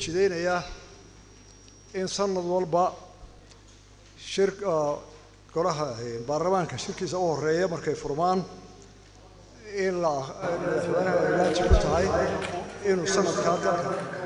jidaynayaa in sanad walba shir golaha baarlamaanka shirkiisa u horeeya markay furmaan in la madaxweynaha ay waajib ku tahay inuu sanadkaa dalka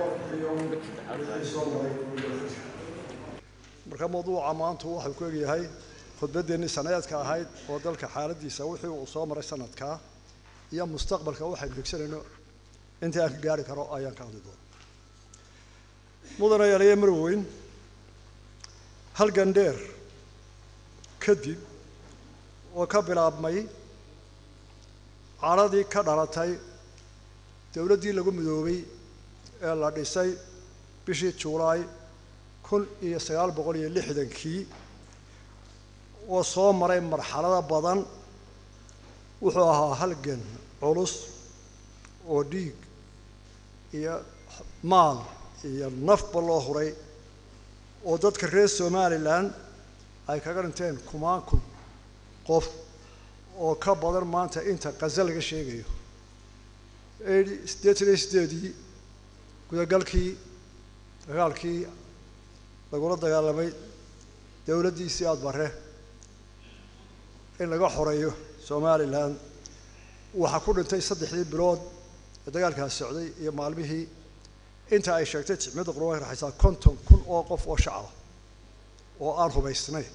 marka mawduuca maanta waxau ku egyahay khudbadeennii sanadeedka ahayd oo dalka xaaladiisa wixii uu soo maray sanadkaa iyo mustaqbalka waxaynu higsanayno intii aan ka gaari karo ayaan ka hadli doona mudana yaaliye marweyn halgan dheer kadib oo ka bilaabmay caradii ka dhalatay dowladdii lagu midoobay ee la dhisay bishii juulaay kun iyo sagaal boqol iyo lixdankii oo soo maray marxalado badan wuxuu ahaa halgan culus oo dhiig iyo maal iyo nafba loo huray oo dadka reer somalilan ay kaga dhinteen kumaan kun qof oo ka badan maanta inta qaza laga sheegayo siddeetan iyo siddeedii gudagalkii dagaalkii lagula dagaalamay dowladdiisii aada bare in laga xoreeyo somalilan waxaa ku dhintay saddexdii bilood ee dagaalkaas socday iyo maalmihii inta ay sheegtay ticmiyadda qurban ay raxaysaa konton kun oo qof oo shacaba oo aan hubaysnay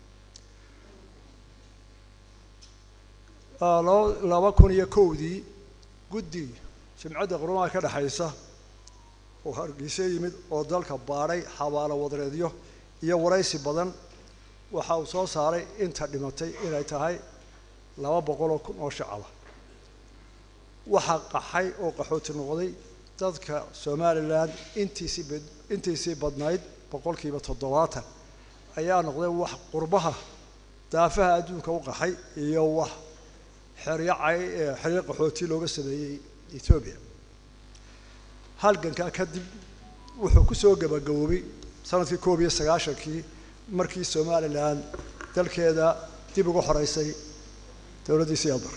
laba kun iyo kowdii guddi jimcadda qurumaha ka dhexaysa oo hargeysa yimid oo dalka baadhay xabaalo wadareedyo iyo waraysi badan waxa uu soo saaray inta dhimatay inay tahay laba boqoloo kun oo shacaba waxaa qaxay oo qaxooti noqday dadka somalilan intiisii b intiisii badnayd boqolkiiba toddobaatan ayaa noqday wax qurbaha daafaha adduunka u qaxay iyo wax xeryacay xeryo qaxooti looga sameeyey etoobiya halgankaa kadib wuxuu ku soo gabagaboobay sanadkii koob iyo sagaashankii markii somalilan dalkeeda dib uga xoreysay dowladdii siyaadbar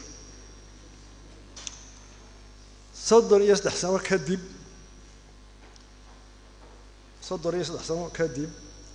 soddon iyo saddex sano kadib soddon iyo saddex sano kadib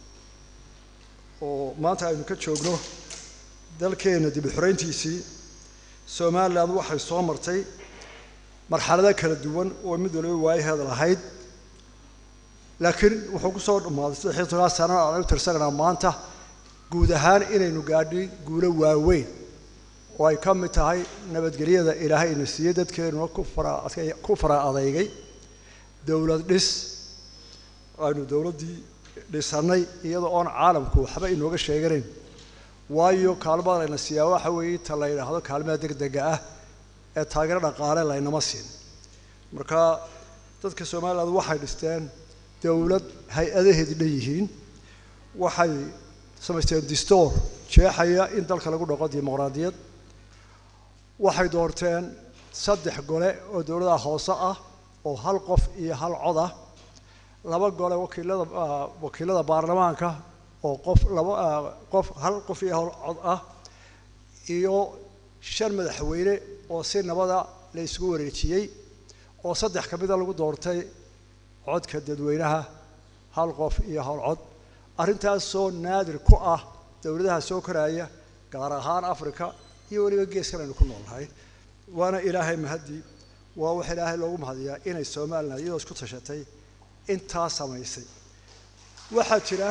oo maanta aynu ka joogno dalkeena dib u xoreyntiisii somalilan waxay soo martay marxalado kala duwan oo mid waliba waayaheeda lahayd laakiin wuxuu ku soo dhammaaday saddex iyo toban sana aan u tirsanaynaa maanta guud ahaan inaynu gaadhay guulo waaweyn oo ay ka mid tahay nabadgelyada ilaahay ina siiyey dadkeenuna ku fara ku fara adeygay dowlad dhis aynu dowladdii dhisannay iyadoo oon caalamku waxba inooga sheeganayn waayo kaalmada layna siiyaa waxa weeye ta la yidhaahdo kaalmada degdega ah ee taageero dhaqaale laynama siin marka dadka somaliland waxay dhisteen dowlad hay-adaheedi dhan yihiin waxay samaysteen distoor jeexaya in dalka lagu dhaqo dimuqraadiyad waxay doorteen saddex gole oo dowladaha hoose ah oo hal qof iyo hal cod ah laba gole wakiilada wakiilada baarlamaanka oo qof laba qof hal qof iyo hal cod ah iyo shan madaxweyne oo si nabada la isugu wareejiyey oo saddex ka mida lagu doortay codka dadweynaha hal qof iyo hal cod arrintaasoo naadir ku ah dowladaha soo koraya gaar ahaan africa iyo weliba geeskan aynu ku noolnahay waana ilaahay mahadii waa wax ilaahay loogu mahadiyaa inay somalilan iyadoo isku tashatay intaa samaysay waxaa jira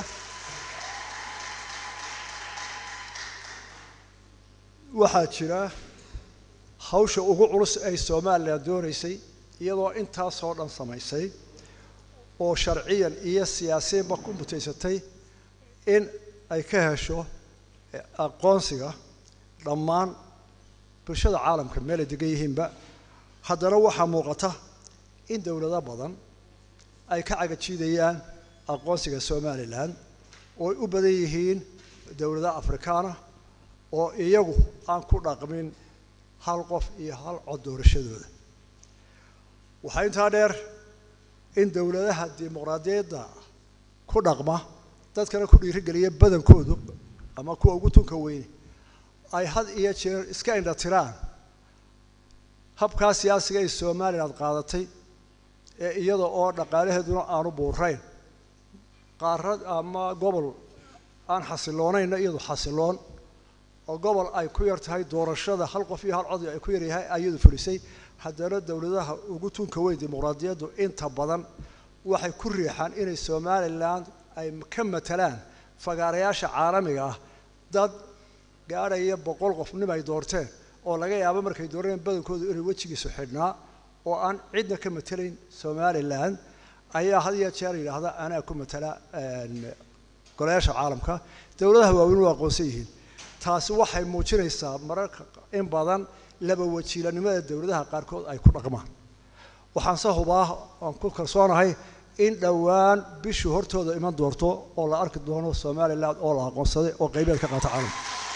waxaa jira hawsha ugu culus ay somalilan doonaysay iyadoo intaasoo dhan samaysay oo sharciyan iyo siyaasiyanba ku mutaysatay in ay ka hesho aqoonsiga dhammaan bulshada caalamka meel ay degan yihiinba haddana waxaa muuqata in dowlado badan ay ka cagajiidayaan aqoonsiga somalilan oo ay u badan yihiin dowladaha afrikaana oo iyagu aan ku dhaqmin hal qof iyo hal cod doorashadooda waxaa intaa dheer in dowladaha dimuqraadiyadda ku dhaqma dadkana ku dhiirigeliya badankoodu ama kuwa ugu tunka weyne ay had iyo jeer iska indha tiraan habkaa siyaasiga ay somaliland qaadatay ee iyada oo dhaqaalaheeduna aanu buurayn qaarad ama gobol aan xasiloonayna iyadu xasiloon oo gobol ay ku yar tahay doorashada hal qof iyo hal cod ay ku yaryahay ayadu fulisay haddana dowladaha ugu tunka weyn dimuqraadiyaddu inta badan waxay ku riixaan inay somalilan ay ka matalaan fagaarayaasha caalamiga ah dad gaadhaya boqol qof nim ay doorteen oo laga yaabo markay dooreen badankoodu inay wejigiisu xidhnaa oo aan cidna ka matelayn somalilan ayaa had iyo jeer yidhaahda anaa ku matala golayaasha caalamka dowladaha waaweyn waa aqoonsan yihiin taasi waxay muujinaysaa mararka in badan laba wajiilanimada dowladaha qaarkood ay ku dhaqmaan waxaanse hubaa aan ku kalsoonahay in dhowaan bishii hortooda iman doorto oo la arki doono somalilan oo la aqoonsaday oo qaybeed ka qaata caalamka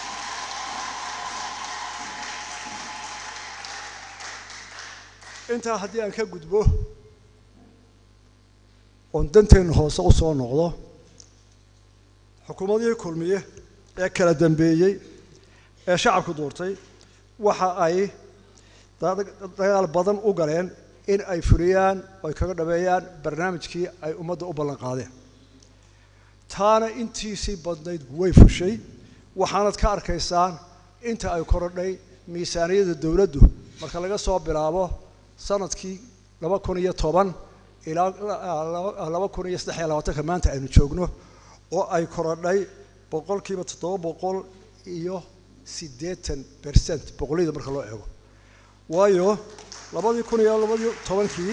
intaa haddii aan ka gudbo oon danteenna hoose u soo noqdo xukuumadihii kulmiye ee kala dambeeyey ee shacabku doortay waxa ay dagaal badan u galeen in ay fuliyaan oo ay kaga dhameeyaan barnaamijkii ay ummadda u ballan qaadeen taana intiisii badnayd way fushay waxaanad ka arkaysaan inta ay korodhay miisaaniyadda dowladdu marka laga soo bilaabo sanadkii laba kun iyo toban ilaa laba kun iyo saddex iyo labaatanka maanta aynu joogno oo ay korodhay boqolkiiba toddoba boqol iyo siddeetan bercent boqolliyada marka loo eego waayo labadii kun iyo labadii tobankii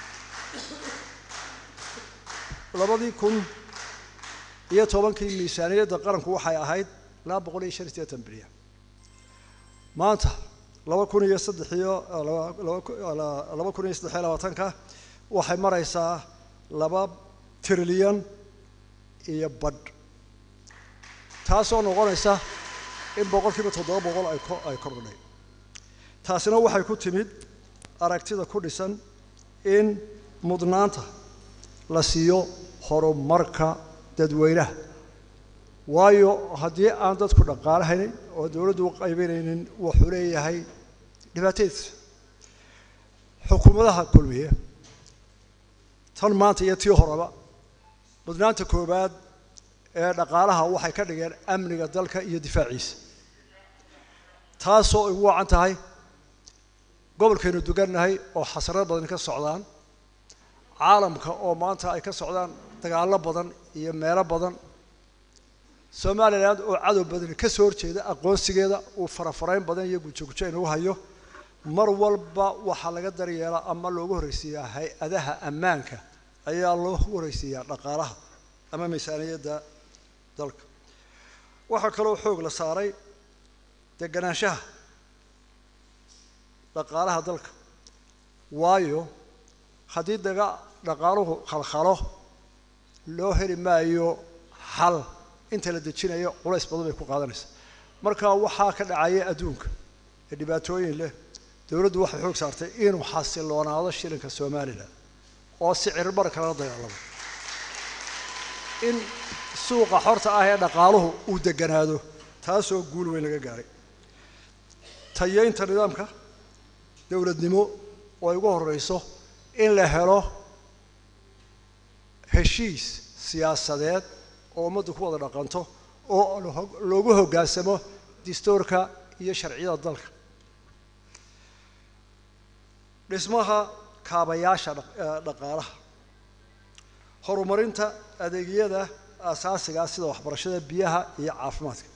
labadii kun iyo tobankii miisaaniyadda qaranku waxay ahayd laba boqol iyo shan iyo siddeetan bilyan maanta laba kun iyo saddex iyo laba kun iyo saddex iyo labaatanka waxay maraysaa laba trilyan iyo badh taasoo noqonaysa in boqolkiiba toddoba boqol ay ko ay kordhay taasina waxay ku timid aragtida ku dhisan in mudnaanta la siiyo horumarka dadweynaha waayo haddii aan dadku dhaqaalahaynin oo dowladdu u qaybinaynin wuxuu leeyahay dhibaatadiisa xukuumadaha kulmiye tan maanta iyo tii horeba mudnaanta koowaad ee dhaqaalaha waxay ka dhigeen amniga dalka iyo difaaciisa taasoo ay ugu wacan tahay gobolkaynu dugannahay oo xasarad badan ka socdaan caalamka oo maanta ay ka socdaan dagaallo badan iyo meelo badan somalilan oo cadow badani ka soo horjeeda aqoonsigeeda uu farafarayn badan iyo gujogujo inagu hayo mar walba waxaa laga daryeelaa ama loogu horreysiiyaa hay-adaha ammaanka ayaa loogu horreysiiyaa dhaqaalaha ama miisaaniyadda dalka waxaa kaloo xoog la saaray deganaanshaha dhaqaalaha dalka waayo haddii daga dhaqaaluhu khalkhalo loo heli maayo xal inta la dejinayo culays badan bay ku qaadanaysaa marka waxaa ka dhacaya adduunka ee dhibaatooyin leh dowladdu waxay xoog saartay inuu xasiloonaado shilinka somalilan oo sicir bar kala dagaalamo in suuqa xorta ah ee dhaqaaluhu uu deganaado taasoo guul weyn laga gaaray tayeynta nidaamka dowladnimo oo ay ugu horreyso in la helo heshiis siyaasadeed oo ummaddu ku wada dhaqanto oo loogu hoggaansamo dastuurka iyo sharciyada dalka dhismaha kaabayaasha dhaqaalaha horumarinta adeegyada asaasigaa sida waxbarashada biyaha iyo caafimaadka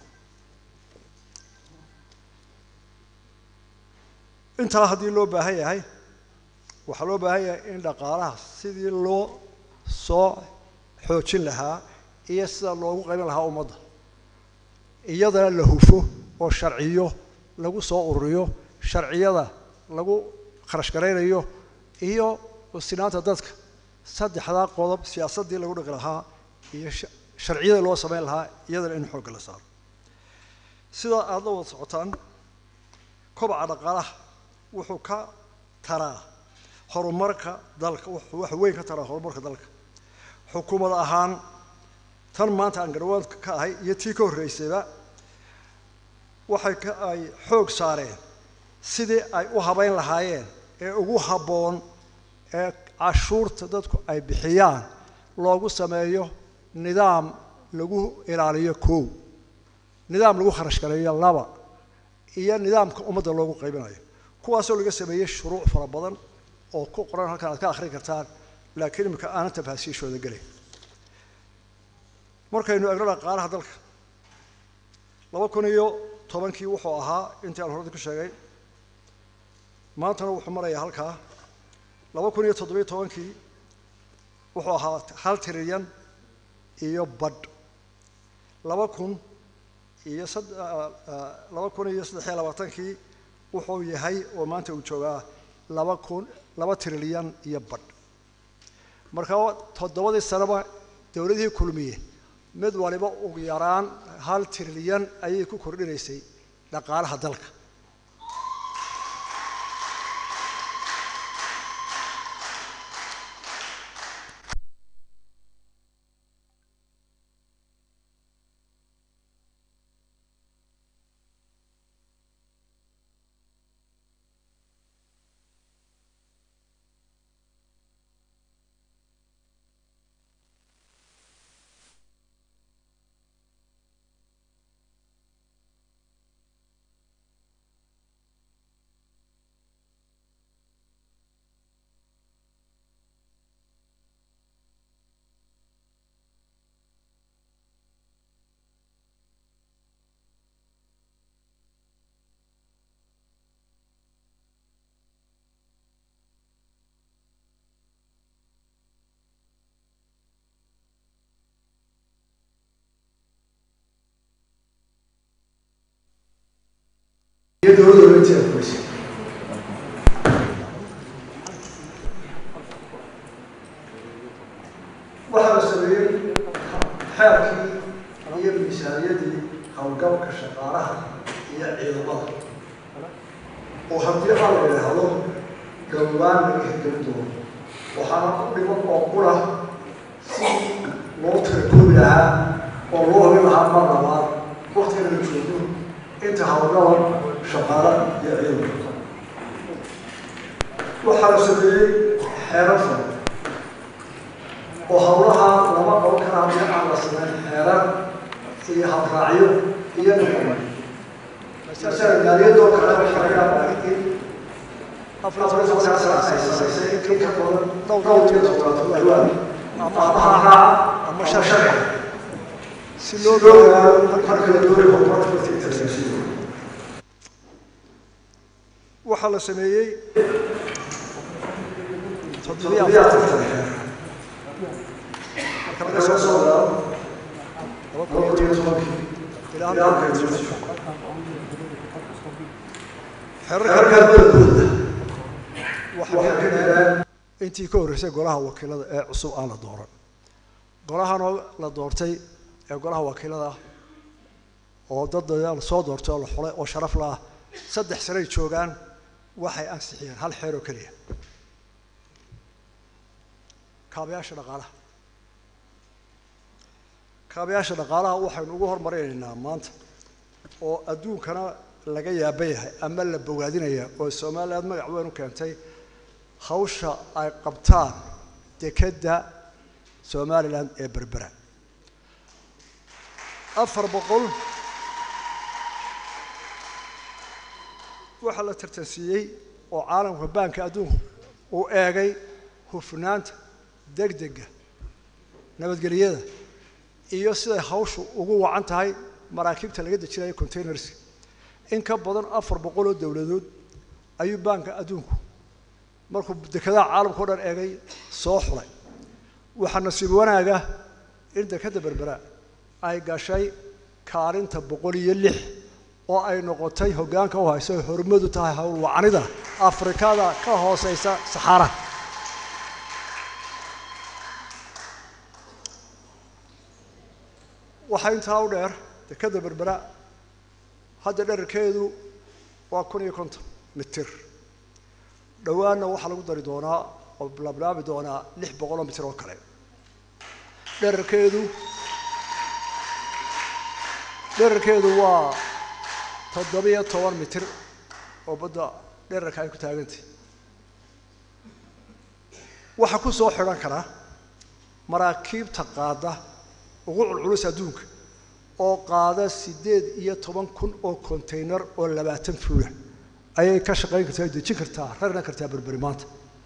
intaa haddii loo baahan yahay waxaa loo baahan yahay in dhaqaalaha sidii loo soo xoojin lahaa iyo sida loogu qaybin lahaa ummadda iyadana la hufo oo sharciyo lagu soo ururiyo sharciyada lagu kharash garaynayo iyo sinaanta dadka saddexdaa qodob siyaasaddii lagu dhaqi lahaa iyo sharciyada loo samayn lahaa iyadana in xoogga la saaro sidaa aada la wada socotaan kobaca dhaqaalaha wuxuu ka taraa horumarka dalka wuxuu wax weyn ka taraa horumarka dalka xukuumad ahaan tan maanta aan garwaanka ka ahay iyo tii ka horreysayba waxay ka ay xoog saareen sidii ay u habayn lahaayeen ee ugu habboon ee cashuurta dadku ay bixiyaan loogu sameeyo nidaam lagu ilaaliyo kow nidaam lagu kharash gareeyo laba iyo nidaamka ummadda loogu qaybinayo kuwaasoo laga sameeyey shuruuc fara badan oo ku qoran halkan aad ka akhrin kartaan laakiin imika aanan tafaasiishooda gelay markaynu egno dhaqaalaha dalka laba kun iyo tobankii wuxuu ahaa intii aan horada ku sheegay maantana wuxuu marayaa halkaa laba kun iyo toddobiyo tobankii wuxuu ahaa hal trilyan iyo badh laba kun iyo laba kun iyo saddex iyo labaatankii wuxuu yahay oo maanta uu joogaa laba kun laba trilyan iyo badh marka toddobadii sanaba dowladihii kulmiye mid waliba ugu yaraan hal trilyan ayay ku kordhinaysay dhaqaalaha dalka iyo dowladda oranteeda kumaysa waxaa la sameeyey xeerkii iyo miisaaniyadii howlgalka shaqaalaha iyo ciidamada oo haddii aan la yidhaahdo gawaan laga hirgelin doono waxaana ku dhiman oo qura si loo tirakoobi lahaa oo loo hubin lahaa mar labaad waktigana la joogo inta howlgala shaqaala iyo ciidanka waxaa la sameeyey xeerar fara oo howlaha lama qaban kara haddii aan la sameyn xeerar iyo habraacyo iyo niqoba masala maaliyadoo kale waxaa laga yaabaa in afar tobankaa sana ay samaysay in ka badan dhowr iyo toddobaad dhawaan ama habraaca ama sharciga si loo ogaado marka la doonayo horumarka international waxaa la sameeyey toddobiyo afartan xeer marka laga soo soo bilaabo laba kun iyo tobankii ilaa halka ay jirto xeerarka badankoodna waxay ka gaaraan intii ka horreysay golaha wakiilada ee cusub aan la dooran golahanoo la doortay ee golaha wakiilada oo dad la soo doortay oo la xulay oo sharaf la ah saddex sanay joogaan waxay ansixiyeen hal xeer oo keliya kaabayaasha dhaqaalaha kaabayaasha dhaqaalaha waxaynu ugu hormarinaynaa maanta oo adduunkana laga yaaba yahay ama la bogaadinaya oo somaliland magac weyn u keentay hawsha ay qabtaan dekedda somaliland ee berbera afar boqol waxaa la tartansiiyey oo caalamka baanka adduunku uu eegay hufnaanta degdega nabadgelyada iyo siday hawshu ugu wacan tahay maraakiibta laga dejinayo containerska in ka badan afar boqol oo dowladood ayuu baanka adduunku markuu dekedaha caalamka o dhan eegay soo xulay waxaa nasiib wanaaga in dekedda berbera ay gashay kaalinta boqol iyo lix oo ay noqotay hoggaanka u hayso ay hormadu tahay howlwacanida afrikada ka hooseysa saxaaraha waxaa intaa u dheer dekedda berbera hadda dherarkeedu waa kun iyo konton mitir dhowaanna waxaa lagu dari doonaa oo lablaabi doonaa lix boqol oo mitir oo kale dherarkeedu dherarkeedu waa toddobiyo toban mitir oo badda dherarka ay ku taagantay waxaa ku soo xidhan kara maraakiibta qaada ugu culculus adduunka oo qaada siddeed iyo toban kun oo kontaynar oo labaatan fuula ayay ka shaqayn kartaa ay dejin kartaa rarna kartaa berberi maanta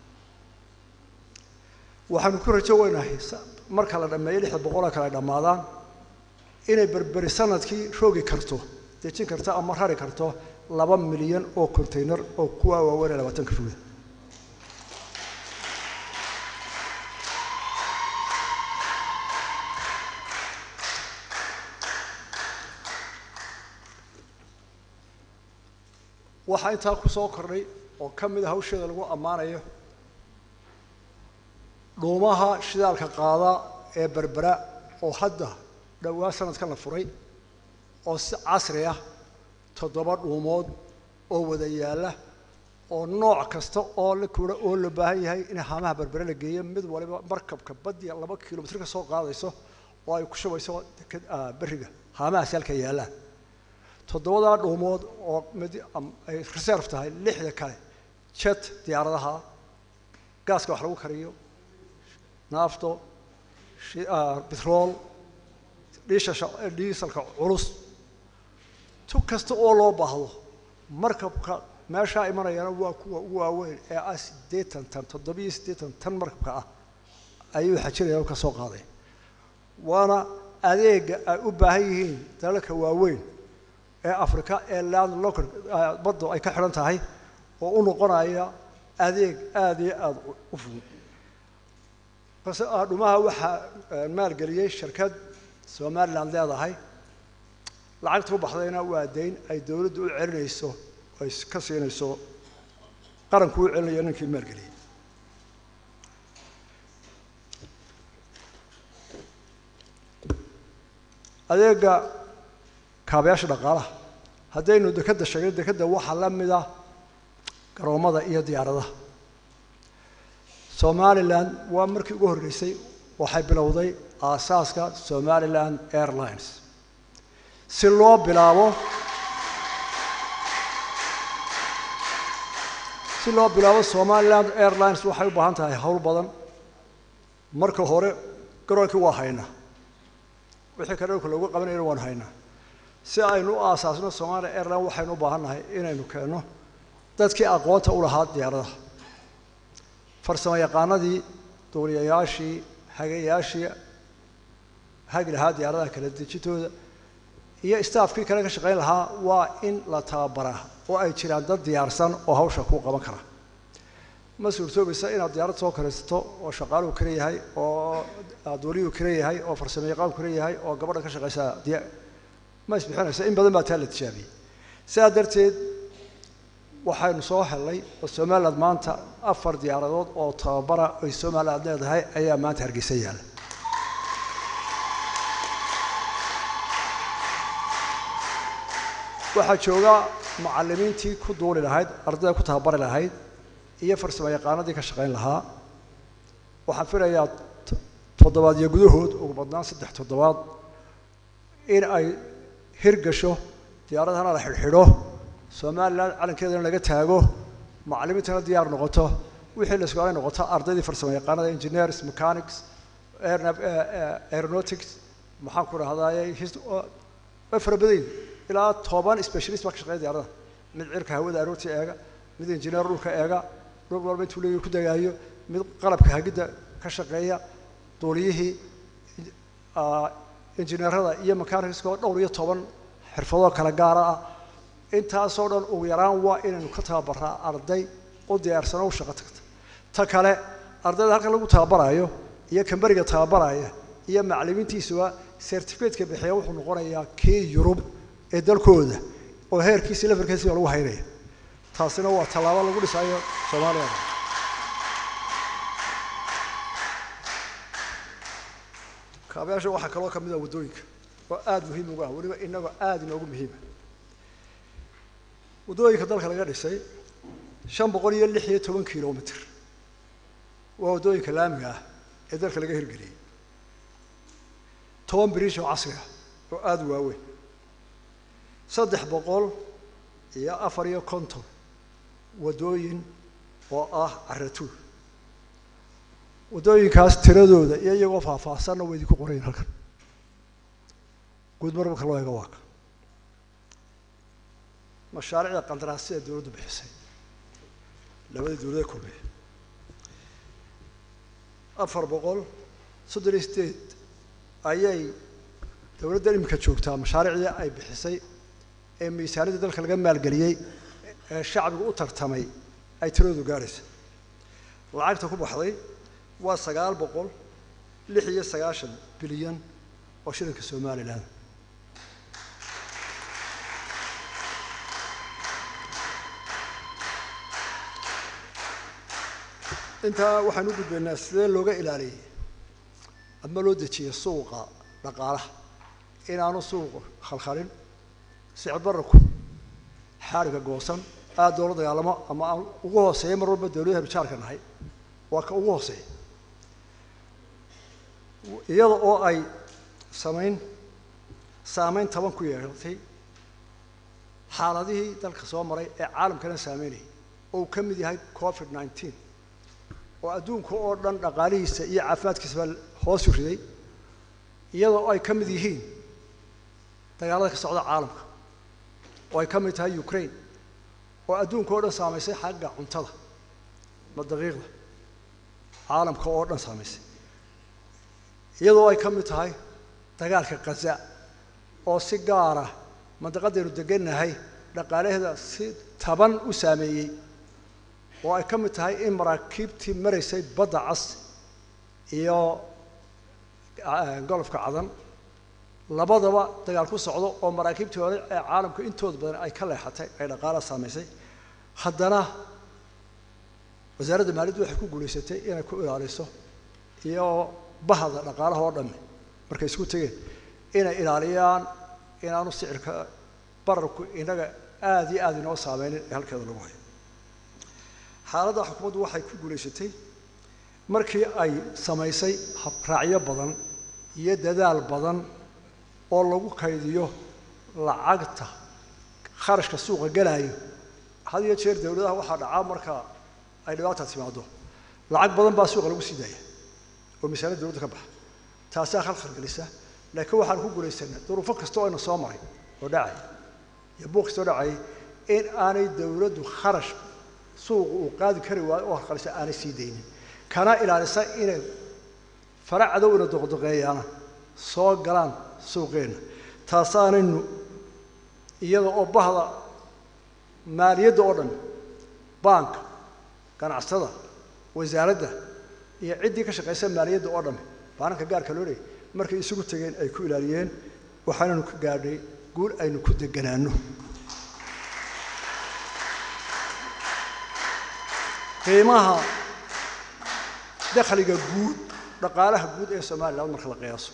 waxaanu ku rajo weynahay marka la dhammeeyo lixda boqol oo kale ay dhammaadaan inay berberi sanadkii roogi karto dejin karto ama rari karto laba milyan oo kontaynar oo kuwa waaweyn ee labaatanka fuula waxaa intaa ku soo kordhay oo ka mid a hawsheeda lagu ammaanayo dhuumaha shidaalka qaada ee berbera oo hadda dhowaa sanadkan la furay oo si casri ah toddoba dhuumood oo wada yaalla oo nooc kasta oo la kura oo la baahan yahay in haamaha berbere la geeyo mid waliba markabka badiya laba kilomitr ka soo qaadayso oo ay ku shubayso berriga haamahaasi halka yaallaan toddobadaa dhuumood oo mid ay reserve tahay lixda kale jet diyaaradaha gaaska wax lagu kariyo naafto betrol dhiisha dhiisalka culus tu kasta oo loo baahdo markabka meeshaa imanayana waa kuwa ugu waaweyn ee ah siddeetan tan toddobiyo siddeetan tan markabka ah ayuu xajinaya oo ka soo qaaday waana adeega ay u baahan yihiin dalalka waaweyn ee africa ee land local baddu ay ka xidhan tahay oo u noqonaya adeeg aada iyo aada u fudud base dhumaha waxaa maalgeliyey shirkad somaliland leedahay lacagta u baxdayna waa dayn ay dowladdu u celinayso ay ka siinayso qaranku u celinayo ninkii maalgeliyey adeega kaabayaasha dhaqaalaha haddaynu dekadda sheegno dekadda waxaa la mid ah garoomada iyo diyaaradaha somalilan waa markii ugu horreysay waxay bilowday aasaaska somaliland airlines si loo bilaabo si loo bilaabo somaliland airlines waxay u baahan tahay howl badan marka hore garoonkii waa haynaa wixii kale dhulka loogu qabanayana waan haynaa si aynu u aasaasno somalia airline waxaynu u baahan nahay inaynu keenno dadkii aqoonta u lahaa diyaaradaha farsamo yaqaanadii duuliyayaashii hagayaashii hagi lahaa diyaaradaha kala dejintooda iyo staafkii kale ka shaqayn lahaa waa in la tababaraa oo ay jiraan dad diyaarsan oo hawsha kuu qaban kara ma suurtoobaysa inaad diyaarad soo karaysato oo shaqaaluhu kale yahay oo duuliyuhu kale yahay oo farsamo yaqaanku kale yahay oo gabadha ka shaqaysa ma isbixinaysa in badan baa taa la tijaabiyey sidaa darteed waxaynu soo hellay oo somaliland maanta afar diyaaradood oo tababara ay somaliland leedahay ayaa maanta hargeysa yaalla waxaa jooga macallimiintii ku duuli lahayd ardayda ku tababari lahayd iyo farsamo yaqaanadii ka shaqayn lahaa waxaan filayaa toddobaadyo gudahood ugu badnaan saddex toddobaad in ay hirgasho diyaaradahana la xidhxidho somalilan calankeedana laga taago macallimiintana diyaar noqoto wixii la isku noqoto ardaydii farsamo yaqaanada engineers mechanics aeronautics maxaan ku dhahdaye way fara badanyihin ilaa toban specialist baa ka shaqeeya diyaaradaha mid cirka hawada aroortii eega mid engineer dhulka eega dhul walba intuu leeyahy ku dagaayo mid qalabka hagidda ka shaqeeya duuliyihii injineerada iyo mechanicska oo dhowr iyo toban xirfadoo kala gaara ah intaasoo dhan ugu yaraan waa inaynu ka tababaraa arday u diyaarsano u shaqo tagta ta kale ardayda halkan lagu tababarayo iyo kamberiga tababaraya iyo macallimiintiisuba certificateka bixiya wuxuu noqonayaa kii yurub ee dalkooda oo heerkiisi levelkiisiba lagu haynaya taasina waa tallaabo lagu dhisayo soomaaliya kaabayaasha waxaa kaloo ka mid ah waddooyinka oo aada muhiim ugu ah weliba inagoo aada inoogu muhiima waddooyinka dalka laga dhisay shan boqol iyo lix iyo toban kilomitr waa waddooyinka laamiga ah ee dalka laga hirgeliyey toban biriish oo casri ah oo aada u waaweyn saddex boqol iyo afar iyo konton waddooyin oo ah caratuur waddooyinkaas tiradooda iyo iyagoo faahfaahsanna waa idinku qorayin halkan guud mar marka loo eego waaka mashaariicda qandaraasyada dowladdu bixisay labadii dowlada kulmiya afar boqol soddon iyo sideed ayay dowladda iminka joogtaa mashaariicdii ay bixisay ee miisaaniyadda dalka laga maalgeliyey ee shacbigu u tartamay ay tiradoodu gaadhaysa lacagta ku baxday waa sagaal boqol lix iyo sagaashan bilyan oo shilinka somalilan intaa waxaan u gudbaynaa sidee looga ilaaliyey ama loo dejiyey suuqa dhaqaalaha inaanu suuqu khalkhalin sicir bararku xaariga goosan aada loola dagaalamo ama aan ugu hooseeya mar walba dawladaha bijaarka nahay waa ka ugu hooseeya iyada oo ay samayn saameyn taban ku yeehatay xaaladihii dalka soo maray ee caalamkana saameynayay oo uu ka mid yahay covid nineteen oo adduunka oo dhan dhaqaalihiisa iyo caafimaadkiisaba hoosu riday iyadoo ay ka mid yihiin dagaalada ka socda caalamka oo ay ka mid tahay ukraine oo adduunka oo dhan saamaysay xagga cuntada ma daqiiqda caalamka oo dhan saamaysay iyadoo ay ka mid tahay dagaalka khaza oo si gaara mandaqadaynu degannahay dhaqaalaheeda si taban u saameeyey oo ay ka mid tahay in maraakiibtii maraysay badda cas iyo golofka cadan labadaba dagaal ku socdo oo maraakiibtii hore ee caalamka intooda badan ay ka leexatay ay dhaqaalaha saamaysay haddana wasaaradda maaliyaddu waxay ku guulaysatay inay ku ilaaliso iyo bahda dhaqaalaha oo dhamme markay isku tegeen inay ilaaliyaan inaanu sicirka bararku inaga aada iyo aada inoo saameynin ee halkeeda lagu hayo xaaladda xukuumaddu waxay ku guulaysatay markii ay samaysay habraacyo badan iyo dadaal badan oo lagu kaydiyo lacagta kharashka suuqa gelaayo had iyo jeer dawladaha waxaa dhacaa marka ay dhibaata timaado lacag badan baa suuqa lagu sii daaya oo miisaaniyad dawladda ka baxa taasaa khalkhal gelisa laakiin waxaan ku guulaysanay duruufo kasta oo ina soo maray oo dhacay iyo buuq kasta oo dhacay in aanay dawladdu kharash suuqa uu qaadi kari waayo oo halqalisa aanay sii daynin kana ilaalisa inay fara cadowna doqdoqeeyaana soo galaan suuqeenna taasaanaynu iyada oo bahda maaliyadda oo dhan baanka ganacsatada wasaaradda iyo ciddii ka shaqaysa maaliyadda oo dhamme baananka gaarka loo leeyay markay isugu tegeen ay ku ilaaliyeen waxaanaynu ka gaadhay guul aynu ku deganaano qiimaha dakhliga guud dhaqaalaha guud ee somalilan marka la qiyaaso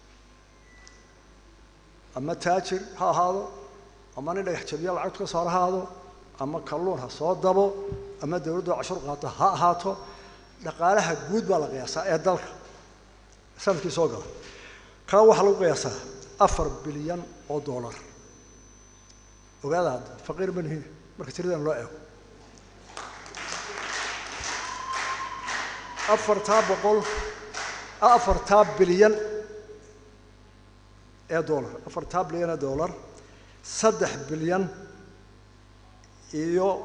ama taajir ha ahaado ama nin dhagax jabiya lacagtu ka soo har ahaado ama kalluun ha soo dabo ama dawladdu cashur qaato ha ahaato dhaqaalaha guud baa la qiyaasaa ee dalka sanadkii soo gala kaa waxaa lagu qiyaasaa afar bilyan oo dollar ogaada hadda faqiir ma nihin marka tiradan loo eego afartaa boqol afartaa bilyan ee dollar afartaa bilyan ee dollar saddex bilyan iyo